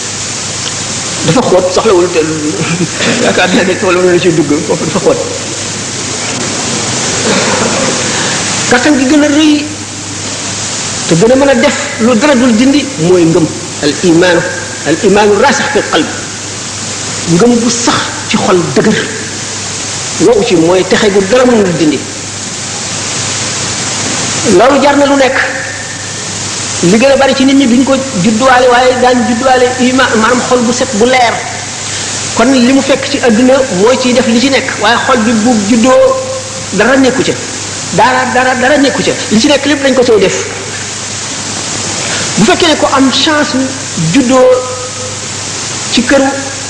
dafa xóot soxlawul te yaakaar naa ne wala na ci dugg foofu dafa xóot kattan gi gën a rëy te gën a mën a def lu dara dul dindi mooy ngëm al imaanu al imaanu raasix fi qalb ngëm bu sax ci xol dëgër wow ci mooy texe gu dara mënul dindi loolu jar na lu nekk li gën a bari ci nit ñi duñ ko judduwaale waaye daañ judduwaale iman maanaam xol bu set bu leer kon li mu fekk ci adduna mooy ciy def li ci nekk waaye xol bi bu juddoo dara nekku ca dara dara dara nekku ca li ci nekk lépp dañ ko cay def bu fekkee ne ko am chance juddoo ci këru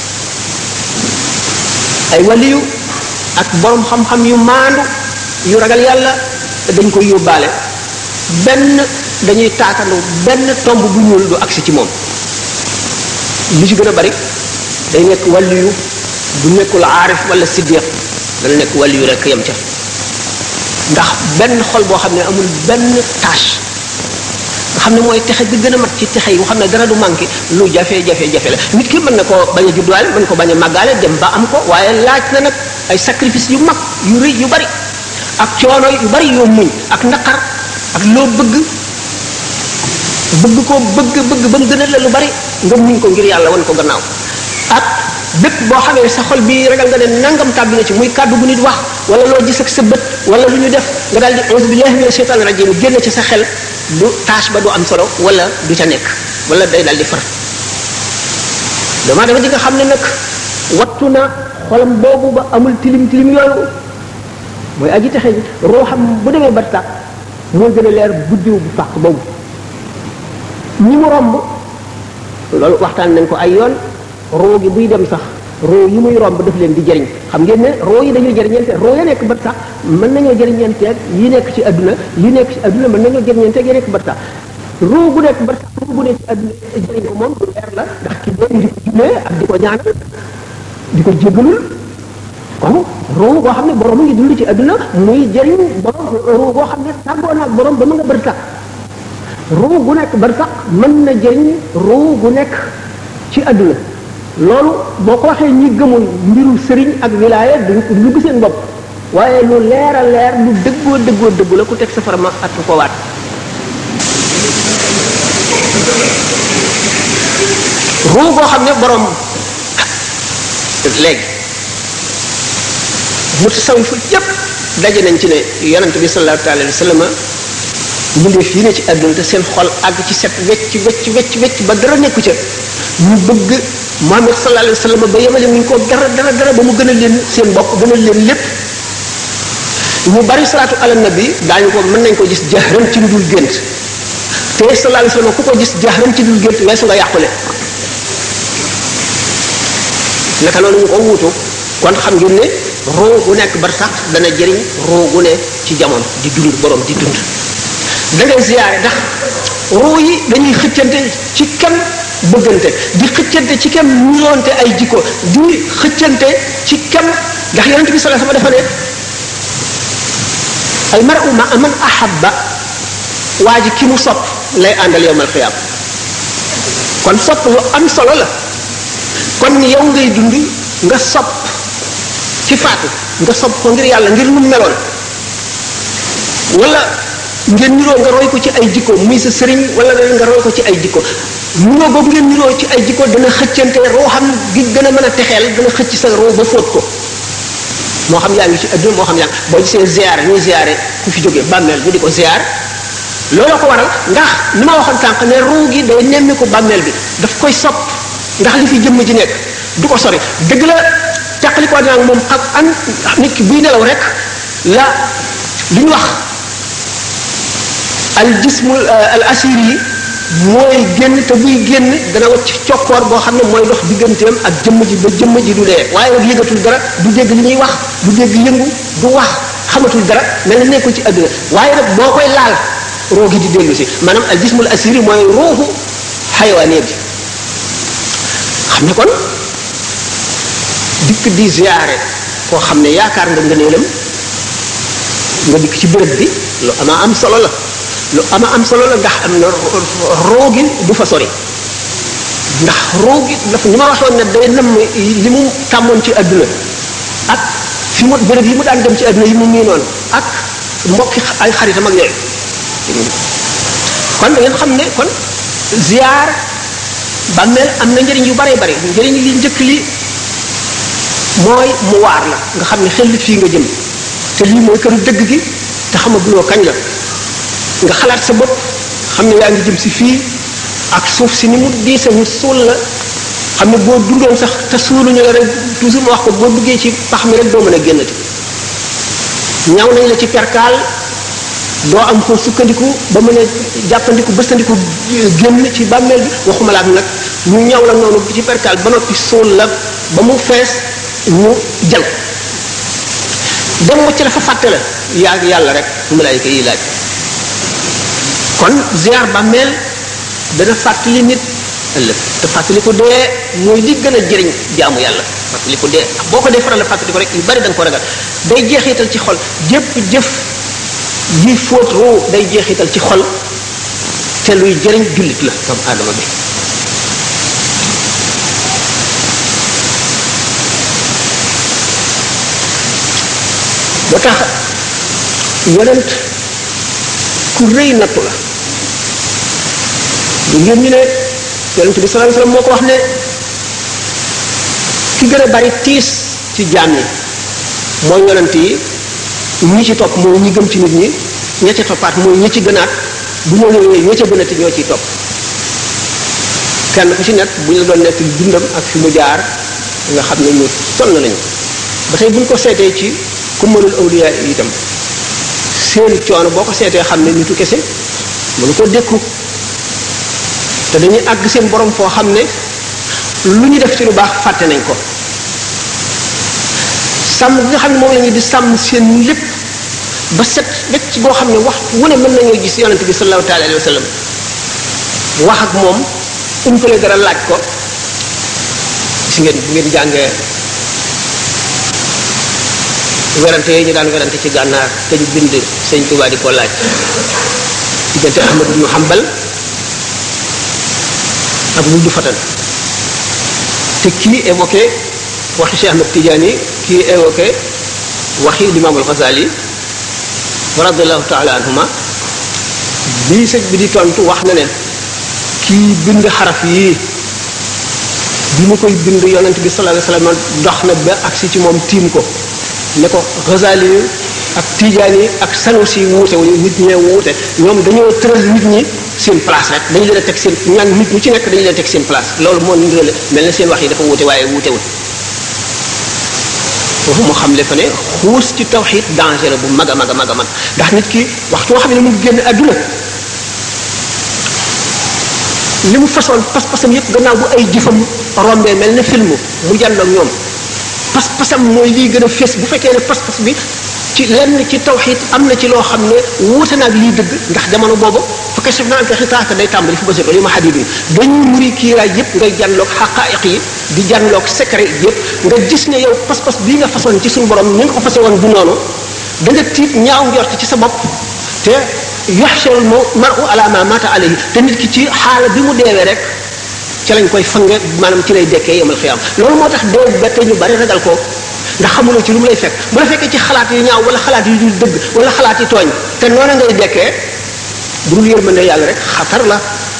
ay waliyu ak borom xam-xam yu maandu yu ragal yàlla dañ koy yóbbaale benn dañuy taatandu benn tomb bu ñuul du agsi ci moom li ci gën a bari day nekk waliyu bu nekkul aarif wala siddiq dana nekk waliyu rek yem ca ndax benn xol boo xam ne amul benn tâche nga xam ne mooy texe bi gën a mat ci texe yi nga xam ne dara du manqué lu jafe-jafe-jafe la nit ki mën na ko bañ a judduwaale mën ko bañ a màggaale dem ba am ko waaye laaj na nag ay sacrifice yu mag yu rëy yu bari ak coono yu bari yoo muñ ak naqar ak loo bëgg bëgg ko bëgg bëgg ba mu gënal la lu bari nga muñ ko ngir yàlla wan ko gannaaw ak bépp boo xamee sa xol bi ragal nga ne nangam tàbbi na ci muy kàddu bu nit wax wala loo gis ak sa bët wala lu ñu def nga daal di auzu billahi mina shaytaani rajim génn ci sa xel du tâche ba du am solo wala du ca nekk wala day daal di far dama dama di nga xam ne nag wattu na xolam boobu ba amul tilim tilim yooyu mooy aji texe ji roo xam bu demee ba tàkk moo gën a leer guddiw bu fàq boobu ñi mu romb loolu waxtaan nañ ko ay yoon roo gi buy dem sax roo yi muy romb daf leen di jëriñ xam ngeen ne roo yi dañuy jëriñante roo ya nekk ba sax mën nañoo jëriñanteeg yi nekk ci adduna yi nekk ci adduna mën nañoo jëriñanteeg yi nekk ba sax roo gu nekk ba sax roo gu nekk ci adduna jëriñ ko moom lu leer la ndax ki dee di ko jullee ak di ko ñaanal di ko jégalul kon roo goo xam ne borom ngi dund ci adduna muy jëriñ borom roo goo xam ne tàggoo naag borom ba mu nga bër sax roo gu nekk bër sax mën na jëriñ roo gu nekk ci adduna loolu boo ko waxee ñi gëmul mbiru sëriñ ak wilaaya duñ ko lu seen bopp waaye lu leer a leer lu dëggoo dëggoo dëggu la ku teg safara ma at ko waat ruu boo xam ne borom léegi mu sawi fu yépp daje nañ ci ne yonente bi sallallahu alayhi wa sallam mbindeef yi ne ci àdduna te seen xol àgg ci set wecc wecc wecc wecc ba dara nekku ca ñu bëgg Muhammad sallallahu alayhi wa sallam ba yemale muñ ko dara dara dara ba mu gën a leen seen bopp gën a leen lépp ñu bari salaatu ala nabi daañu ko mën nañ ko gis jahran ci lu dul gént te sallallahu alayhi wa sallam ku ko gis jahran ci lu dul gént weesu nga yàqule naka noonu ñu ko wuutu kon xam ngeen ne roo gu nekk bar sax dana jëriñ roo gu ne ci jamono di dund borom di dund da ngay ziyaare ndax roo yi dañuy xëccante ci kenn bëggante di xëccante ci kem ñuroonte ay jikko di xëccante ci kem ndax yonente bi sallallahu alayhi wasallam dafa ne al mar'u ma man ahabba waa ji ki mu sopp lay àndal yowmal xiyaam kon sopp lu am solo la kon yow ngay dund nga sopp ci faatu nga sopp ko ngir yàlla ngir lu meloon wala ngeen niroo nga roy ko ci ay jikko muy sa sëriñ wala nga roy ko ci ay jikko niroo boobu ngeen niroo ci ay jikko dana xëccante roo xam gi gën a mën a texeel dana xëcc sa roo ba fóot ko moo xam yaa ngi ci adduna moo xam yaa ngi boo gisee ziar ñuy ziare ku fi jógee bàmmeel ñu di ko ziar looloo ko waral ndax ni ma waxoon tànk ne ruu gi day nemmi ko bàmmeel bi daf koy sopp ndax li fi jëmm ji nekk du ko sori dëgg la teqalikoo dina ak moom ak an nit ki buy nelaw rek la li ñu wax al jismul al asir yi mooy génn te buy génn dana wacc cokkoor boo xam ne mooy dox digganteem ak jëmm ji ba jëmm ji du dee waaye nag yëgatul dara du dégg li ñuy wax du dégg yëngu du wax xamatul dara mel na nekkul ci àdduna waaye nag boo koy laal roo gi di dellu si maanaam al jismul asiri mooy ruuxu xayawaanee bi xam ne kon dikk di ziyaare koo xam ne yaakaar nga ngëneelam nga dikk ci béréb bi lu ama am solo la lu ama am solo la ndax am na roo gi du fa sori ndax roo gi dafa ni ma waxoon ne day nam li mu tàmmoon ci àdduna ak fi mu béréb yi mu daan dem ci àdduna yi mu miinoon ak mbokki ay xaritam ak yooyu kon da ngeen xam ne kon ziyaar bàmmeel am na njëriñ yu bare bare njëriñ li njëkk li mooy mu waar la nga xam ne xel fii nga jëm te lii mooy këru dëgg gi te xamaguloo kañ la nga xalaat sa bopp xam ne yaa ngi jëm si fii ak suuf si ni mu diise ñu suul la xam ne boo dundoon sax te suuluñu la rek toujours ma wax ko boo duggee ci pax mi rek doo mën a génnati ñaw nañ la ci perkaal doo am ko sukkandiku ba mën a jàppandiku bëstandiku génn ci bàmmeel bi waxuma la ak nag ñu ñaw la noonu ci perkaal ba noppi suul la ba mu fees ñu jël dem wacc la fa fàtte la yaa yàlla rek malaayika yi laaj kon ziar bàmmeel dana fàttali nit ëllëg te fàttali ko dee mooy li gën a jëriñ jaamu yàlla fàttali ko dee boo ko dee faral la fàttali ko rek yu bari da nga ko ragal day jeexital ci xol jëpp jëf ji fóot roo day jeexital ci xol te luy jëriñ jullit la doomu aadama bi ba tax yonent ku rëy nattu la ngeen ñu ne yonent bi sallallahu alayhi wasallam moo ko wax ne ki gën a bari tiis ci jaam yi mooy yonent yi ñi ci topp mooy ñi gëm ci nit ñi ña ca toppaat mooy ñi ci gënaat bu ñoo ñëwee ña ca gënati ñoo ciy topp kenn ku ci nekk bu ñu la doon nekk dundam ak fi mu jaar nga xam ne ñu sonn lañu ba tey bu ñu ko seetee ci ku mënul awliya itam seen coono boo ko seetee xam ne nitu kese mënu ko dékku te dañuy àgg seen borom foo xam ne lu ñu def ci lu baax fàtte nañ ko sàmm bi nga xam ne moom la ñu di sàmm seen lépp ba set wecc boo xam ne wax wu ne mën nañoo gis yonent bi sallallahu taala alayhi wa sallam wax ak moom umpale dara laaj ko si ngeen bu ngeen jàngee werante yooyu ñu daan werante ci gànnaar te ñu bind sëñ Tuubaa di ko laaj diggante Ahmad ibnu Hanbal ak wuldu fatan te kii évoqué waxi Cheikh Ahmad Tidiane kii évoqué waxi Limaam al-Ghazali radiallahu taala anhuma bii sëñ bi di tontu wax na ne kii bind xaraf yii bi mu koy bind yonent bi sallallahu alayhi wasallam dox na ba agsi ci moom tiim ko ne ko Ghazali yi ak Tidiane yi ak Sanusi yi wuute wuñu nit ñee wuute ñoom dañoo tëral nit ñi seen place rek dañu leen a teg seen ñaan nit ñu ci nekk dañu leen teg seen place loolu moo ndirale mel na seen wax yi dafa wuute waaye wuutewul foofu mu xam le fa ne xuus ci tawxid danger la bu mag a mag a mag a mag ndax nit ki waxtu woo xam ne mu ngi génn àdduna li mu façon pas-pasam yëpp gannaaw bu ay jëfam rombee mel ne film mu jàlloog ñoom pas-pasam mooy lii gën a fees bu fekkee ne pas-pas bi ci lenn ci tawxid am na ci loo xam ne wuute naag lii dëgg ndax jamono boobu fa kashaf naa anka xitaaka day tàmbali fu basir li ma xadid yi dañuy muri kiiraay yëpp ngay jànloog xaqaayiq yi di jànloog secret yëpp nga gis ne yow pas-pas bii nga façon ci suñu borom ni nga ko fase woon du noonu da nga tiit ñaaw njort ci sa bopp te yaxsharul maru ala ma mata alayhi te nit ki ci xaala bi mu deewee rek ci lañ koy fange maanaam ci lay dekkee yemal xiyaam loolu moo tax dee bette ñu bari ragal ko ndax xamuloo ci lu mu lay fekk bu la fekkee ci xalaat yu ñaaw wala xalaat yu dul dëgg wala xalaat yi tooñ te noona ngay dekkee bu dul yërmande yàlla rek xatar la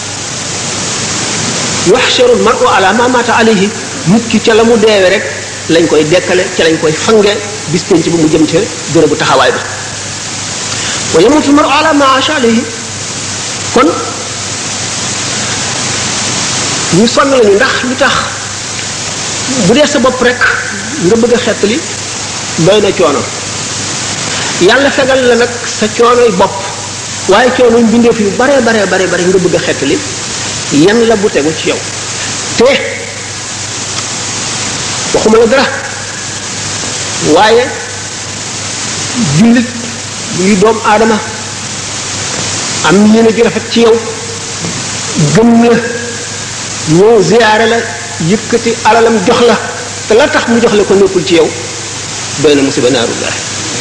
yuxsharul maru ala ma mata alayhi nit ki ca la mu deewee rek lañ koy dekkale ca lañ koy fange bis penc ba mu jëm ca bërëbu taxawaay bi wa yamutu maru ala ma asha alayhi kon ñu sonn lañu ndax lu tax bu dee sa bopp rek nga bëgg a xettali doy na coono yàlla fegal la nag sa coonoy bopp waaye coono mbindeef yu bare bare bare bare nga bëgg a xettali yan la bu tegu ci yow te waxuma la dara waaye jullit buy doom aadama am yéene ju rafet ci yow gëm la ñoo ziyaare la yëkkati alalam jox la te la tax mu jox la ko nekkul ci yow doy na musiba naaru laay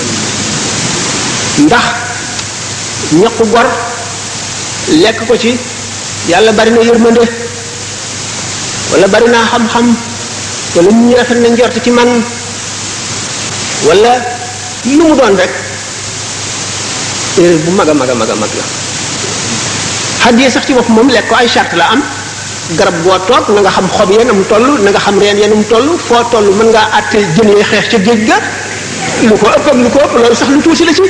ndax ñaqu gor lekk ko ci yàlla bari na yërmande wala bari naa xam-xam wala nit ñi rafet na njort ci man wala lu mu doon rek erreur bu mag a mag a mag a mag la xaddiyee sax ci bopp moom lekk ko ay charte la am garab boo toog na nga xam xob yeen am toll na nga xam reen yeen am toll foo toll mën ngaa àtte jën yee xeex ca géej ga lu ko ëpp ak lu ko ëpp loolu sax lu tuuti la ci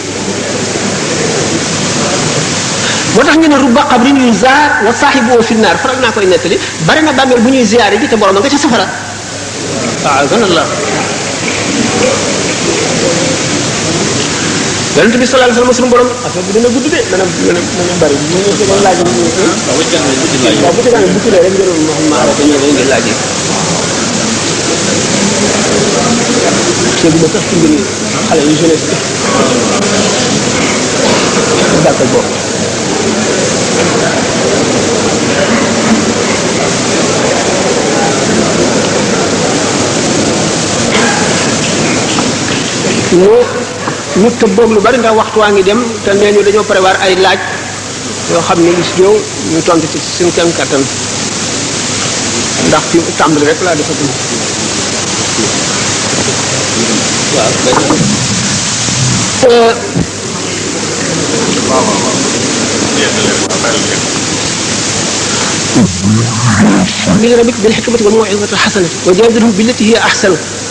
moo tax ñu ne rubba qabrin yuy zaar wa saaxibu fi naar faral naa koy nettali bari na bàmmeel bu ñuy ziyaare ji te borom nga ca safara waaw gën la yonent bi sallallahu alayhi wasallam suñu borom affaire bi dina gudd de dana dana dana bari bu ñu doon laaj ñu waaw bu ci kanam bu ci rek ngeen ma xam ma arrêté ñëw ngeen laaj ségu ma sax ci mbir yi xale yu jeunesse bi gàttal bopp ñu ñu tëbboog lu bari ndax waxtu waa ngi dem te nee ñu dañoo prévoir ay laaj yoo xam ne gis ñëw ñu tontu ci suñu kem kattan ndax fi tàmbali rek laa defatul waaw li rabbik bil hikmati wal maw'izati hasanati wa jaadilhum billati hiya ahsan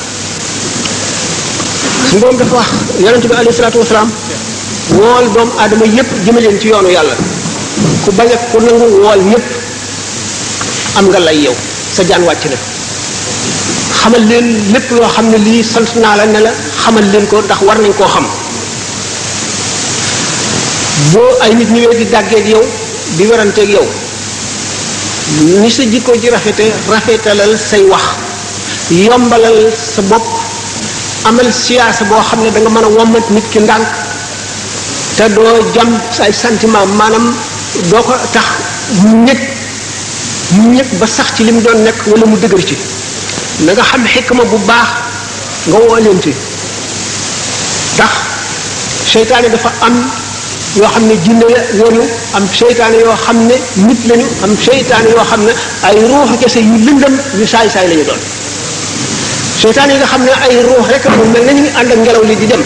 suñu borom dafa wax yonente bi alayhi salaatu wasalaam wool doomu aadama yépp jëme leen ci yoonu yàlla ku bañ a ku nangu wool ñépp am nga lay yow sa jaan wàcc na xamal leen lépp loo xam ne lii sant naa la ne la xamal leen ko ndax war nañ koo xam boo ay nit ñëwee di dàggeeg yow di weranteeg yow ni sa jikko ji rafete rafetalal say wax yombalal sa bopp amal siyaasa boo xam ne da nga mën a wommat nit ki ndànk te doo jam say sentiment maanaam doo ko tax mu ñëg mu ñëg ba sax ci li mu doon nekk wala mu dëgër ci na nga xam xikma bu baax nga woo leen ci ndax seytaane dafa am yoo xam ne jinne lañu am seytaane yoo xam ne nit lañu am seytaane yoo xam ne ay ruuxu kese yu lëndëm yu saay saay lañu doon seytaane yi nga xam ne ay ruux rek mu mel na ñu ngi ànd ak ngelaw li di dem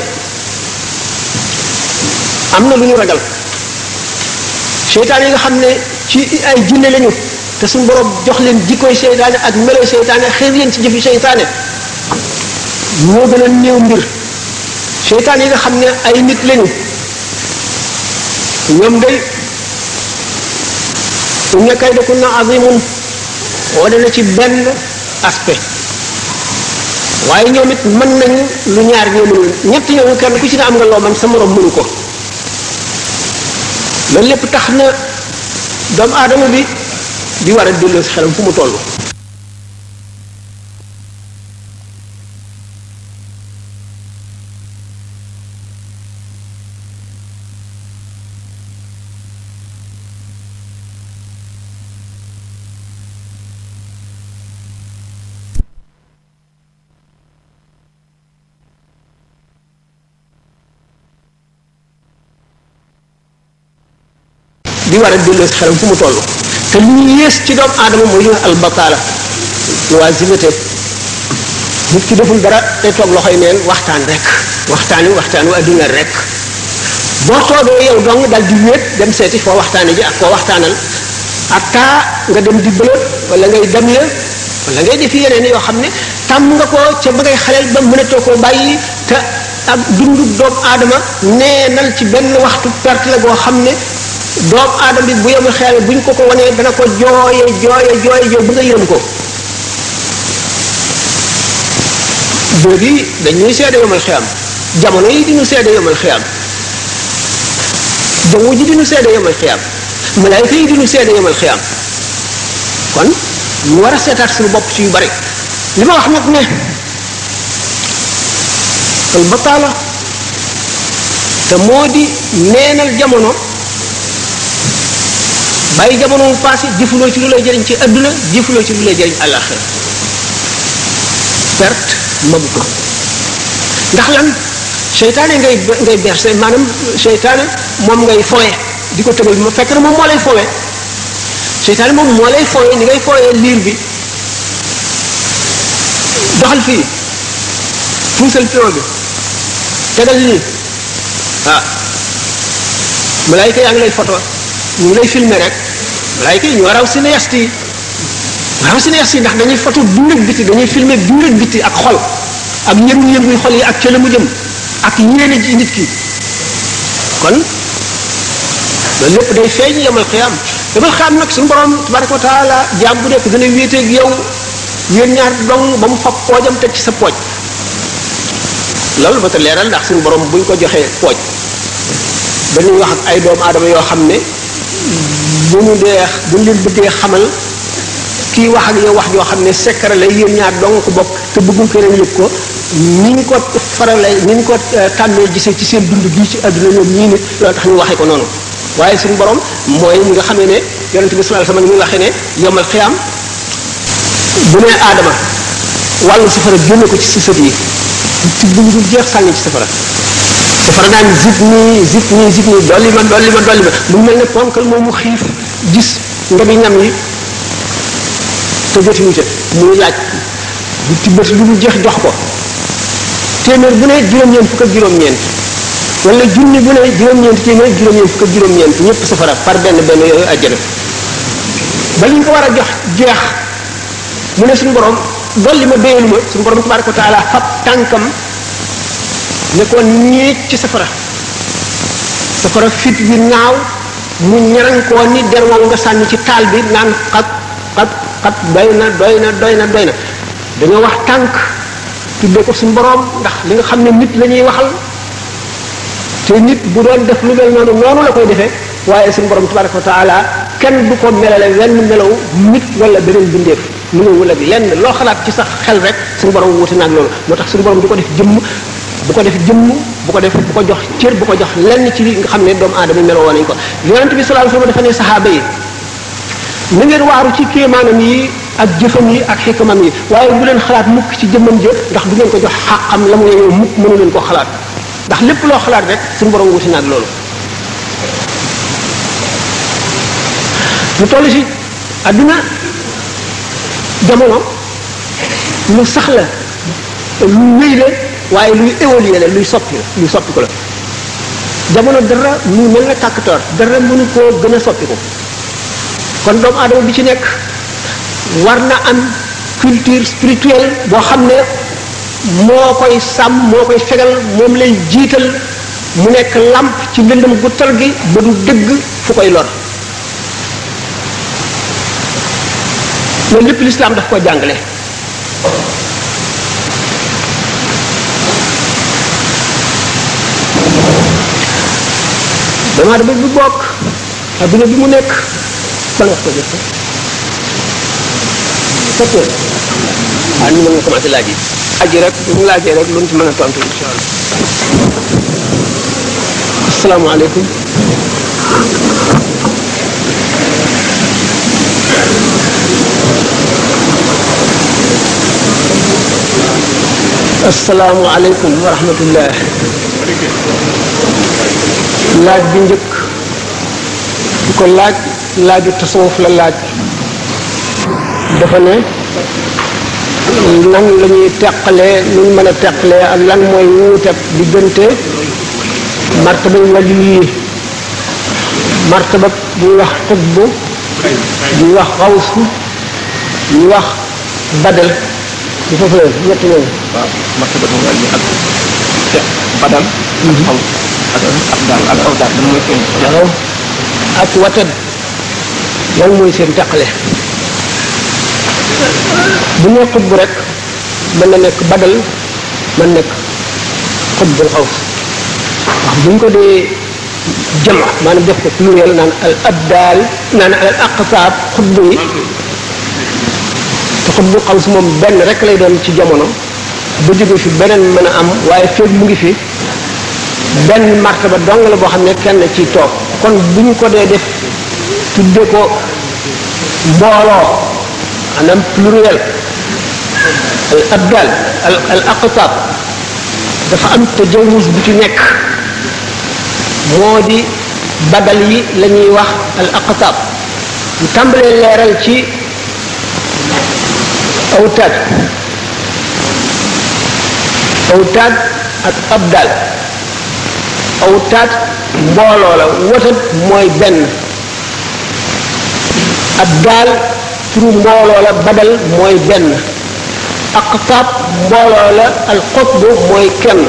am na lu ñu ragal seytaane yi nga xam ne ci ay jinne lañu te suñu borom jox leen jikkoy seytaane ak meloy seytaane xëy leen ci jëfi seytaane moo gën a néew mbir seytaane yi nga xam ne ay nit lañu ñoom day inna kaydakunna azimun wane na ci benn aspect waaye ñoom it mën nañu lu ñaar ñoo mënul ñetti ñooñu kenn ku ci ne am nga loo man sa morom mënu ko loolu lépp tax na doomu aadama bi di war a delloo si xelam fu mu toll di war a delloo si xelam fu mu toll te li ñu yées ci doomu aadama mooy li nga albataala loisiveté nit ki deful dara day toog loxoy neen waxtaan rek waxtaan wi waxtaan wi adduna rek boo toogee yow dong dal di wéet dem seeti foo waxtaane ji ak koo waxtaanal atta nga dem di bëlët wala ngay dem la wala ngay defi yeneen yoo xam ne tàmm nga ko ca ba ngay xaleel ba mënatoo koo bàyyi te ak dundu doomu aadama neenal ci benn waxtu perte la goo xam ne doomu aadama bi bu yemul xel bu ñu ko ko wanee dana ko jooye jooye jooye jooye bu nga yërëm ko boobu yi dañuy seede yomal xiyam jamono yi diñu seede yomal xiyam jaww ji diñu seede yomal xiyam malaayika yi diñu seede yomal xiyam kon ñu war a seetaat suñu bopp ci yu bari li ma wax nag ne al bataala te moo di neenal jamono bàyyi jamono mu passé jëfuloo ci lu lay jëriñ ci adduna jëfuloo ci lu lay jëriñ àllaaxira perte mabu ko ndax lan seytaane ngay ngay berse maanaam seytaane moom ngay fowe di ko tëgal ma fekk na moom moo lay fowe seytaane moom moo lay fowe ni ngay fowe liir bi doxal fii puusal pion bi tegal lii ah malaayika yaa ngi lay photo ñu ngi lay filmer rek malaayika yi ñu war a cinéaste yi waaw cinéaste yi ndax dañuy photo dund ak biti dañuy filmer dund ak biti ak xol ak yëngu-yënguy xol yi ak ca la mu jëm ak yéene ji nit ki kon loolu lépp day feeñ yemal xiyaam yemal xiyaam nag suñu borom tabaraka wa taala jaam bu nekk dana wéeteeg yow yéen ñaar dong ba mu fab poojam teg ci sa pooj loolu ba ta leeral ndax suñu borom buñ ko joxee pooj dañuy wax ak ay doomu aadama yoo xam ne bu ñu dee bu ñu leen bëggee xamal kii wax ak yow wax joo xam ne secret la yéen ñaar dong ko bokk te bëggul keneen yëg ko ni ñu ko farale ni ñu ko tàmmee gisee ci seen dund gii ci àdduna ñoom ñii nit loolu tax ñu waxee ko noonu waaye suñu borom mooy ñi nga xamee ne yonente bi sallallahu alayhi wasallam ni muy waxee ne yomal xiyaam bu nee aadama wàllu safara génne ko ci sa sët yi ci bu ñu dul jeex sànni ci safara safara naan zip nii zip nii zip nii dolli ma dolli ma dolli ma mu mel ne ponkal moom mu xiif gis ndobi ñam yi te jotuñu ca muy laaj bu tibbati lu mu jeex jox ko téeméer bu ne juróom-ñeent fukk ak juróom-ñeent wala junni bu ne juróom-ñeent téeméer juróom-ñeent fukk ak juróom-ñeent ñëpp safara par benn benn yooyu àjjana ba ñu ko war a jox jeex mu ne suñu borom dolli ma béyalu ma suñu borom tabaraka wa taala fab tànkam ne ko ñeec ci safara safara fit bi naaw mu ñaran koo ni der wow nga sànni ci taal bi naan xat xat xat doy na doy na doy na doy na dañoo wax tànk tuddee ko suñu borom ndax li nga xam ne nit la ñuy waxal te nit bu doon def lu mel noonu noonu la koy defee waaye suñu borom tabaraka wa taala kenn du ko melale wenn melaw nit wala beneen bindeef mu ne wala bi lenn loo xalaat ci sax xel rek suñu borom wuute naag loolu moo tax suñu borom du ko def jëmm bu ko def jëmm bu ko def bu ko jox cër bu ko jox lenn ci li nga xam ne doomu aadama meloo woon nañ ko yonente bi sallallahu alayhi wasallam dafa ne saxaaba yi na ngeen waaru ci kéemaanam yi ak jëfam yi ak xikamam yi waaye bu leen xalaat mukk ci jëmmam jë ndax du ngeen ko jox xàqam la mu yeyoo mukk mënu leen ko xalaat ndax lépp loo xalaat rek suñu borom wuti naag loolu lu toll si adduna jamono lu sax la lu wéy la waaye luy évoluer la luy soppi la luy soppi ko la jamono dara mu mel na tàkktoor dara mënu koo gën a soppi ko kon doomu aadama bi ci nekk war na am culture spirituelle boo xam ne moo koy sàmm moo koy fegal moom lay jiital mu nekk làmp ci lëndëm gu tar gi ba du dëgg fu koy lor loolu lépp lislaam daf ko jàngale dama dama bi bokk adduna bi mu nekk ban wax ko jot sept heures waaw ni mën nga commencé laaj yi aji rek bu mu laajee rek lu ñu ci mën a tontu insha allah asalaamaaleykum asalaamualeykum wa rahmatullah laaj bi njëkk di ko laaj laaju tasawuf la laaj dafa ne nan la ñuy teqalee nu ñu mën a teqalee ak lan mooy wuuteeg diggante martaba wali yi martaba bu ñuy wax xutbu bu ñuy wax xawsu bu ñuy wax badal di foofu la ñett ñooñu waaw martaba bu wàll ak te badal ak xaw ak ak daal ak aw daal mooy seen waaw ak watad lan mooy seen teqale bu ñu xutbu rek mën na nekk badal mën nekk xutbul xaws wax bu ñu ko dee jama maanaam def ko pluriel naan al abdal naan al aqtaab xutbu yi te xutbu xaws moom benn rek lay doon ci jamono bu jóge fi beneen mën a am waaye feeg mu ngi fi benn martaba dong la boo xam ne kenn ci toog kon bu ñu ko dee def tudde ko mbooloo maanaam pluriel al abdal al al aqtab dafa am tajawuz bu ci nekk moo di badal yi la ñuy wax al aqtab ñu tàmbalee leeral ci awtaad awtaad ak abdal awtaad mbooloo la watat mooy benn abdal turu mbooloo la badal mooy benn aqtaab mbooloo la al qutb mooy kenn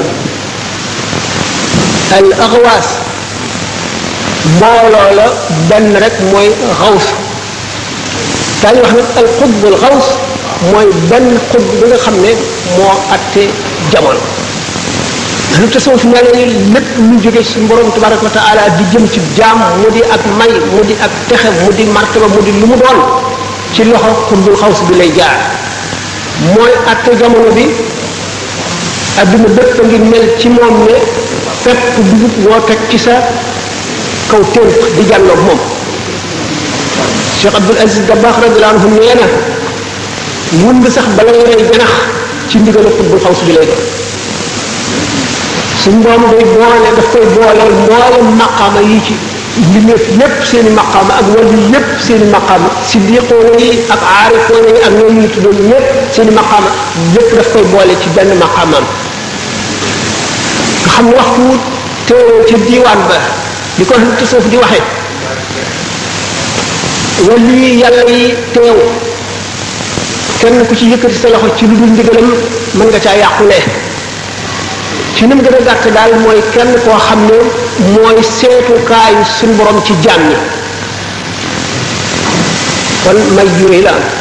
al axwaas mbooloo la benn rek mooy xaws daañu wax nag al qutb al xaws mooy benn xutb bi nga xam ne moo atte jamono lu tasawuf mel ni lépp lu jóge ci borom tabaraka wa taala di jëm ci jaam mu di ak may mu di ak texe mu di martaba mu di lu mu doon ci loxo xutbul xaws bi lay jaar mooy atte jamono bi adduna bépp a ngi mel ci moom ne pepp dugub woo teg ci sa kaw ténk di jàlloog moom Cheikh Abdul Aziz Dabakh radiyallahu anhu nee na mun nga sax bala nga rey janax ci ndigal xutbul xaws bi lay doon suñ borom day boole daf koy booleel mboolem maqaama yi ci mbindeef yépp seen i maqaama ak wàllu yépp seen i maqaama siddiqoona yi ak aarifoona yi ak ñoom ñu tuddoon ñépp seen i maqaama yépp daf koy boole ci benn maqaamaam nga xam ne waxtu teewoo ca diiwaan ba di ko ci suuf di waxe wàllu yi yàlla yi teew kenn ku ci yëkkati sa loxo ci lu dul ndigalam mën nga caa yàqulee ci ni mu gën a gàtt daal mooy kenn koo xam ne mooy seetukaayu suñu borom ci jaam ñi kon may juré la am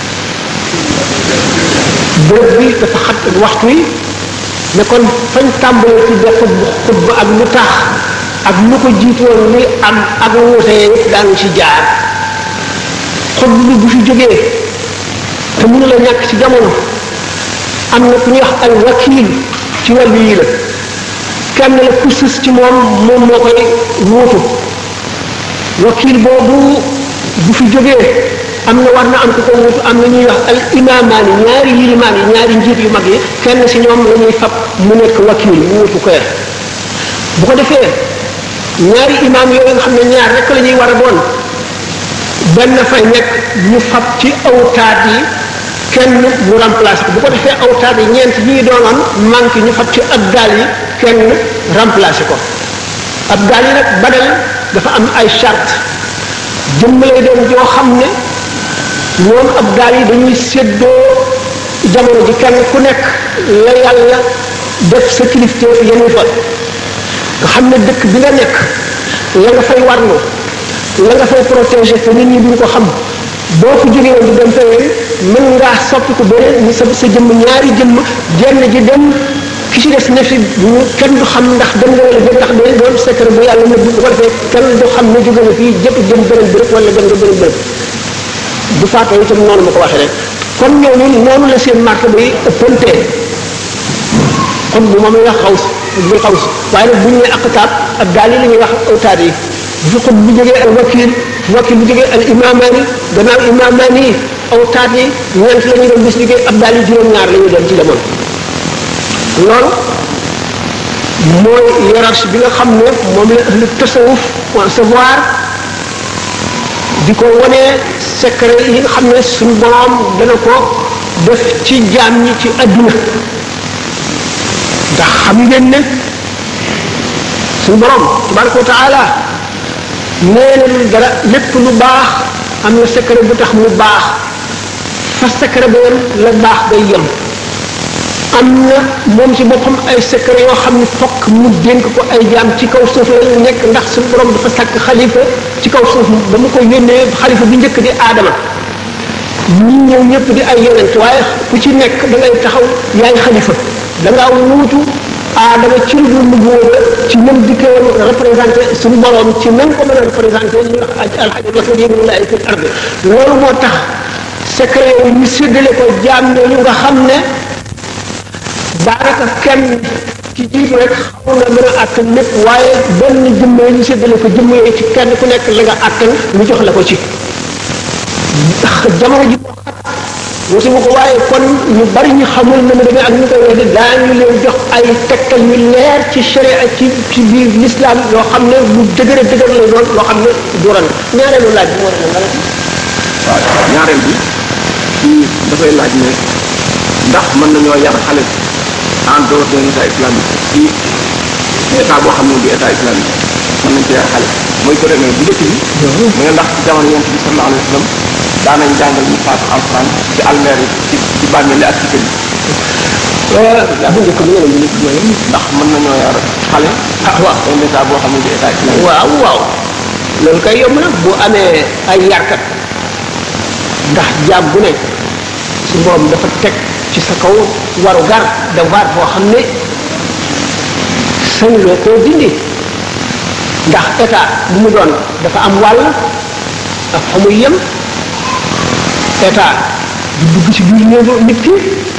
bërëb bi dafa xat waxtu yi ne kon fañ tàmbalee ci def xutba ak lu tax ak lu ko jiitoon li am ak wuute yëpp daanu ci jaar xutba bi bu fi jógee te mënu la ñàkk ci jamono am na ku ñuy wax al wakil ci wàllu yi la kenn la ku sës ci moom moom moo koy wuutu wakil boobu bu fi jógee am na war na am ku ko wuutu am na ñuy wax al imaamaani ñaari yilimaan yi ñaari njiit yu mag yi kenn si ñoom la ñuy fab mu nekk wakil mu wuutu ko bu ko defee ñaari imaam yooyu nga xam ne ñaar rek la ñuy war a doon benn fay nekk ñu fab ci awtaat yi kenn mu remplacé ko bu ko defee awtaat yi ñeent ñi ngi doonoon manqué ñu fab ci ab gaal yi kenn remplacé ko ab gaal yi nag badal dafa am ay charte jëmm lay doon joo xam ne ñoom ab gaal yi dañuy séddoo jamono ji kenn ku nekk la yàlla def sa kilifteef yenu fa nga xam ne dëkk bi nga nekk la nga fay warlu la nga fay protéger te nit ñi duñ ko xam boo ko jógee woon di dem feneen mën ngaa soppi ko beneen ni sa sa jëmm ñaari jëmm jenn ji dem ki ci des ne fi ñu kenn du xam ndax dem nga wala dem ndax day doon secret bu yàlla nëbb bu ko defee kenn du xam ne jóge na fii jëpp jëm beneen bërëb wala dem nga beneen bërëb bu faatoo itam noonu ma ko waxee rek kon ñooñu noonu la seen marque bi ëppantee kon bu moom la wax xaws bul xaws waaye nag bu ñu nee aqtaab ak gaal yi la ñuy wax awtaat yi bu xut bu jógee al wakil wakil bu jógee al imaamaani gannaaw imaamaani yi awtaat yi ñeent la ñu doon bis liggéey ab daal yi juróom-ñaar la ñu doon ci jamono loolu mooy hiérarchie bi nga xam ne moom la ahlu tasawuf concevoir di ko wanee secret yi nga xam ne suñu borom dana ko def ci jaam ñi ci adduna ndax xam ngeen ne suñu borom tabaraka wa taala nee na lu dara lépp lu baax am na secret bu tax mu baax fa secret ba yem la baax day yem am na moom ci boppam ay secret yoo xam ne fokk mu dénk ko ay jaam ci kaw suuf la nekk ndax suñu borom dafa sàkk xalifa ci kaw suuf ba mu ko yónnee xalifa bi njëkk di aadama ñi ñëw ñëpp di ay yonent waaye ku ci nekk da ngay taxaw yaay xalifa da ngaa wuutu aadama ci lu dul nubuwa ci même dikkee représenté suñu borom ci même ko mën a représenté ñu wax alxajar la ko yéen laay fi arde loolu moo tax secret yi ñu séddale ko jaam ñooñu nga xam ne daanaka kenn ci jiitu rek xaw na mën a àttan lépp waaye benn jëmm yi ñu séddale ko jëmm yooyu ci kenn ku nekk la nga àttan ñu jox la ko ci jamono ji moo xat wuti mu ko waaye kon ñu bari ñu xamul na mu demee ak ñu koy weddi daañu leen jox ay tegtal yu leer ci sharia ci ci biir l'islam yoo xam ne lu dëgër a dëgër lay doon loo xam ne duran ñaareelu laaj bi moo ne waaw ñaareel bi kii dafay laaj ne ndax mën nañoo yar xale en dehors de état islamique ci état boo xam ne du état islamique mën nañ ko yar xale mooy ko demee bu njëkk bi mu ne ndax ci jamono yonent bi sallallahu alayhi wa sallam daanañ jàngal ñu faatu alquran ci almeer yi ci ci bàmmeel ak ci kër yi bu njëkk bi nga ne bu njëkk mooy ndax mën nañoo yar xale ah waaw un état boo xam ne du état islamique waaw waaw loolu kay yomb na bu amee ay yarkat ndax jaam bu ne su borom dafa teg ci sa kaw waru gar devoir boo xam ne sañuloo koo dindi ndax état bu mu doon dafa am wàll ak fa muy yem état du dugg ci biir néegu nit ki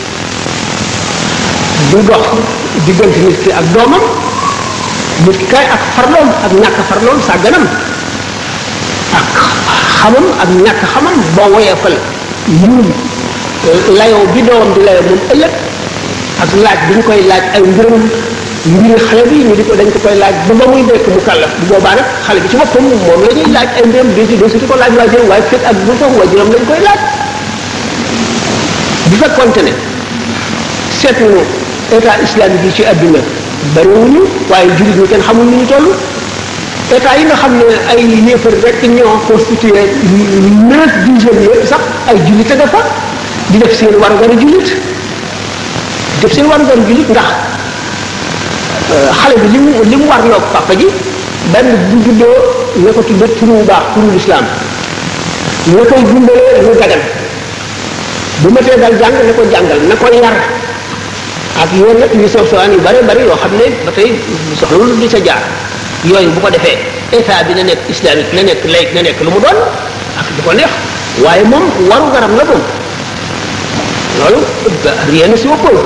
du dox diggante nit ki ak doomam nit ki kay ak farloom ak ñàkk farloom sàgganam ak xamam ak ñàkk xamam boo woyefal yiwum layoo bi doomam di layoo moom ëllëg ak laaj bi ñu koy laaj ay mbirum mbiri xale bi ñu di ko dañ ko koy laaj ba ba muy nekk mu kàllaf bu boobaa nag xale bi ci boppam moom la ñuy laaj ay mbiram di di di ko laaj waajuram waaye fekk ak bu foofu waajuram lañ koy laaj bu fekkonte ne seet nañu état islamique yi ci àdduna bariwuñu waaye jullit ñi kenn xamul ni ñu toll état yi nga xam ne ay yéefar rek ñoo constitué neuf dixième yëpp sax ay jullit a nga fa di def seen war war a jullit def seen war war a jullit ndax xale bi li mu li mu war loo papa ji benn bu juddoo na ko tudde turu bu baax turu lislaam na koy dundalee lu dagan bu ma tee dal jàng na ko jàngal na ko yar ak yoon nag yu soof sowaan yu bare bari yoo xam ne ba tey soxlawul di sa jaar yooyu bu ko defee état bi na nekk islamique na nekk laïc na nekk lu mu doon ak du ko neex waaye moom waru garam la moom loolu rien ne si oppose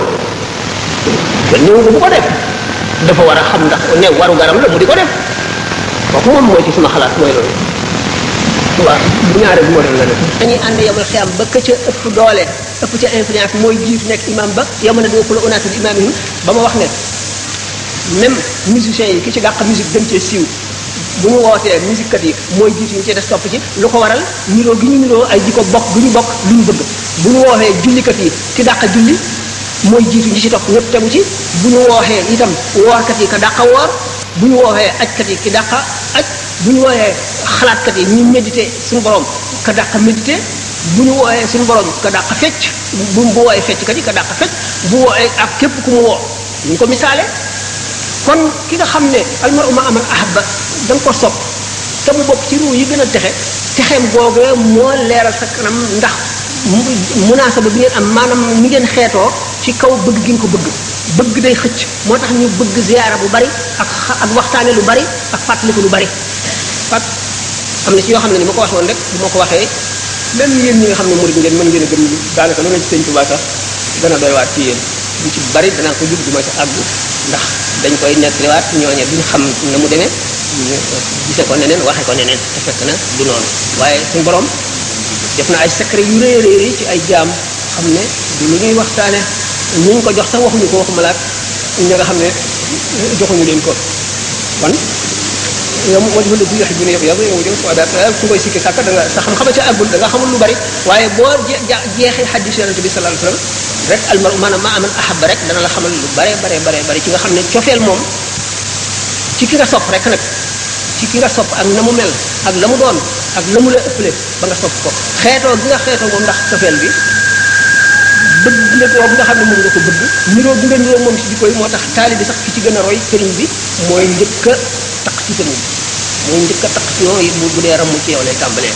kenn ñëw bu ko def dafa war a xam ndax ne waru garam la mu di ko def kooku moom mooy ci sama xalaat mooy loolu waaw bu ñaare bu modèle la nag dañuy ànd yomal xiyam ba ka ca ëpp doole ëpp ca influence mooy jiitu nekk imam ba yow na doo ko la onaatul imamihim ba ma wax ne même musiciens yi ki ci dàq musique gën cee siiw bu ñu wootee musique kat yi mooy jiitu ñu ci des topp ci lu ko waral niroo gi ñu niroo ay jikko bokk du ñu bokk lu ñu bëgg bu ñu woowee jullikat yi ki dàq julli mooy jiitu ñi ci topp ñëpp tegu ci bu ñu wooxee itam woorkat yi ka dàqa woor bu ñu wooxee ajkat yi ki dàqa aj bu ñu wooxee xalaatkat yi ñuy méditer suñu borom ka dàqa méditer bu ñu wooxee suñu borom ka dàqa fecc bu bu wooxee fecckat yi ka dàqa fecc bu wooxee ak képp ku mu woo ñu ko misaale kon ki nga xam ne almaru ma aman ahabba da nga ko sopp te mu bokk ci ruu yi gën a texe texeem googe moo leeral sa kanam ndax munaasaba bi ngeen am maanaam ni ngeen xeetoo ci kaw bëgg gi nga ko bëgg bëgg day xëcc moo tax ñu bëgg ziyaara bu bari ak ak waxtaane lu bari ak fàttaliku lu bari fat am na ci yoo xam ne ni ma ko waxoon rek bu ma ko waxee même yéen ñi nga xam ne murid ngeen mën ngeen a gëm daanaka lu ne ci sëñ Tuubaa sax dana doy waat ci yéen ñu ci bari danaa ko jub du ma ci àgg ndax dañ koy nettaliwaat ñooñe duñ xam na mu demee ñu gise ko neneen waxe ko neneen te fekk na du noonu waaye suñ borom def na ay secret yu rëy rëy ci ay jaam xam ne du lu ñuy waxtaane ñu ko jox sax waxuñu ko waxuma laat ñi nga xam ne joxuñu leen ko kon yow mu wajhu ladhi yuhibbuna yow yow yow yow daal ku koy sikki sàkk da nga sa xam-xama ca àggul da nga xamul lu bari waaye boo jeexee xaddis yonente bi sallallahu alayhi wasallam rek almar maanaam ma aman ahabba rek dana la xamal lu bare bare bare bare ci nga xam ne cofeel moom ci ki nga sopp rek nag ci ki nga sopp ak na mu mel ak la mu doon ak la mu la ëppale ba nga sopp ko xeetoo gi nga xeetoo moom ndax cofeel bi bëgg la boobu nga xam ne moom nga ko bëgg niroo bi nga niroo moom si jikko yi moo tax taali bi sax ki ci gën a roy sëriñ bi mooy njëkk a taq ci sëriñ bi mooy njëkk a taq ci yow yi bu bu dee ramu ci yow lay tàmbalee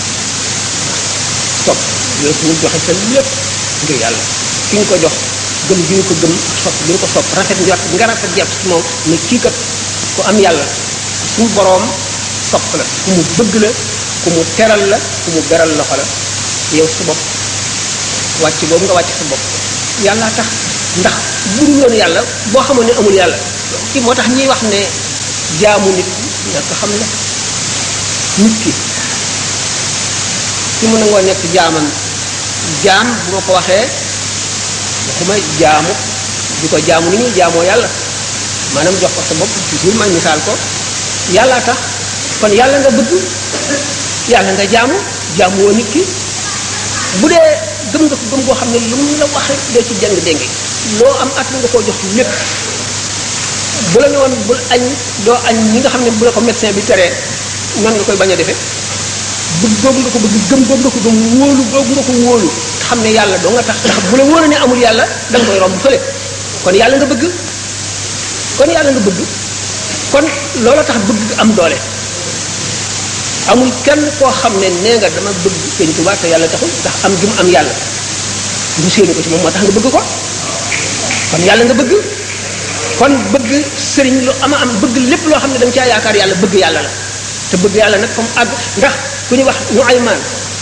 sopp yooyu suñu joxe sa lépp ngir yàlla ki ñu ko jox gëm gi ñu ko gëm sopp gi ñu ko sopp rafet njort nga rafet jàpp ci moom ne kii kat ku am yàlla suñu boroom sopp la ku mu bëgg la ku mu teral la ku mu beral loxo la yow sa bopp wàcc boobu nga wàcc sa bopp yàlla tax ndax bu dul woon yàlla boo xamoon ne amul yàlla ki moo tax ñuy wax ne jaamu nit ñàkk xam la nit ki ki mu nangoo nekk jaamam jaam bu ma ko waxee waxuma jaamu di ko jaamu ni ñuy jaamoo yàlla maanaam jox ko sa bopp toujours ma misaal ko yàlla tax kon yàlla nga bëgg yàlla nga jaamu jaamu woo nit ki bu dee gëm nga ko gëm goo xam ne lu mu la wax rek doo ci jàng dénge loo am at nga koo jox lépp bu la ne woon bul añ doo añ ñi nga xam ne bu la ko médecin bi teree nan nga koy bañ a defee bëgg googu nga ko bëgg gëm googu nga ko gëm wóolu googu nga ko wóolu xam ne yàlla doo nga tax ndax bu la wóolu ne amul yàlla da nga koy romb fële kon yàlla nga bëgg kon yàlla nga bëgg kon loola tax bëgg am doole amul kenn koo xam ne nee nga dama bëgg sëñ Tuubaa te yàlla taxul ndax am gi mu am yàlla mu séenu ko ci moom moo tax nga bëgg ko kon yàlla nga bëgg kon bëgg sëriñ lu ama am bëgg lépp loo xam ne da nga caa yaakaar yàlla bëgg yàlla la te bëgg yàlla nag comme àgg ndax ku ñu wax ñu ay maan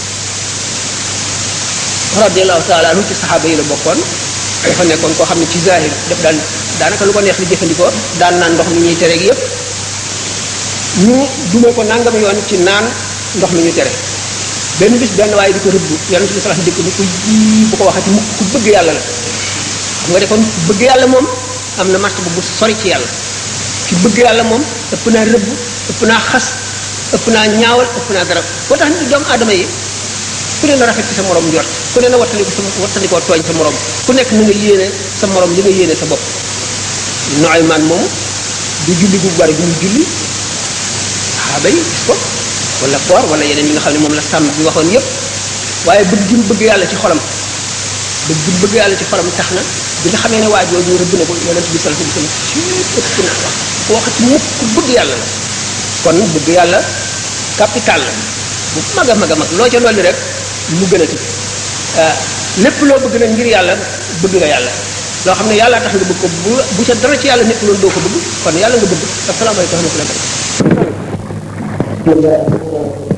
radiallahu taala anhu ci saxaaba yi la bokkoon dafa nekkoon koo xam ne ci zahir def daan daanaka lu ko neex li jëfandikoo daan naan ndox mi ñuy tere ak yépp ñu duma ko nangam yoon ci naan ndox mi ñu tere benn bis benn waaye di ko rëbb yonent bi salaam dikk ni ko ji bu ko waxati mukk ku bëgg yàlla la xam nga de kon ku bëgg yàlla moom am na martaba bu sori ci yàlla ki bëgg yàlla moom ëpp naa rëbb ëpp naa xas ëpp naa ñaawal ëpp naa garab boo tax nit doomu aadama yi ku ne na rafet ci sa morom njort ku ne na wattandiko sa wattandikoo tooñ sa morom ku nekk na nga yéene sa morom li nga yéene sa bopp nooy man moomu du julli bu bari bu mu julli saxaaba yi gis ko wala koor wala yeneen yi nga xam ne moom la sàmm bi waxoon yépp waaye bëgg gi mu bëgg yàlla ci xolam bëgg gi mu bëgg yàlla ci xolam tax na bi nga xamee ne waa jooju rëbb na ko yonent bi sallallahu alayhi wasallam ci ëpp naa wax ko waxati mukk ku bëgg yàlla la kon bëgg yàlla capital la bu mag a mag a mag loo ca dolli rek mu gën a ti lépp loo bëgg nag ngir yàlla bëgg nga yàlla loo xam ne yàlla tax nga bëgg ko bu bu ca dara ci yàlla nekk loolu doo ko bëgg kon yàlla nga bëgg asalaamaaleykum wa rahmatulah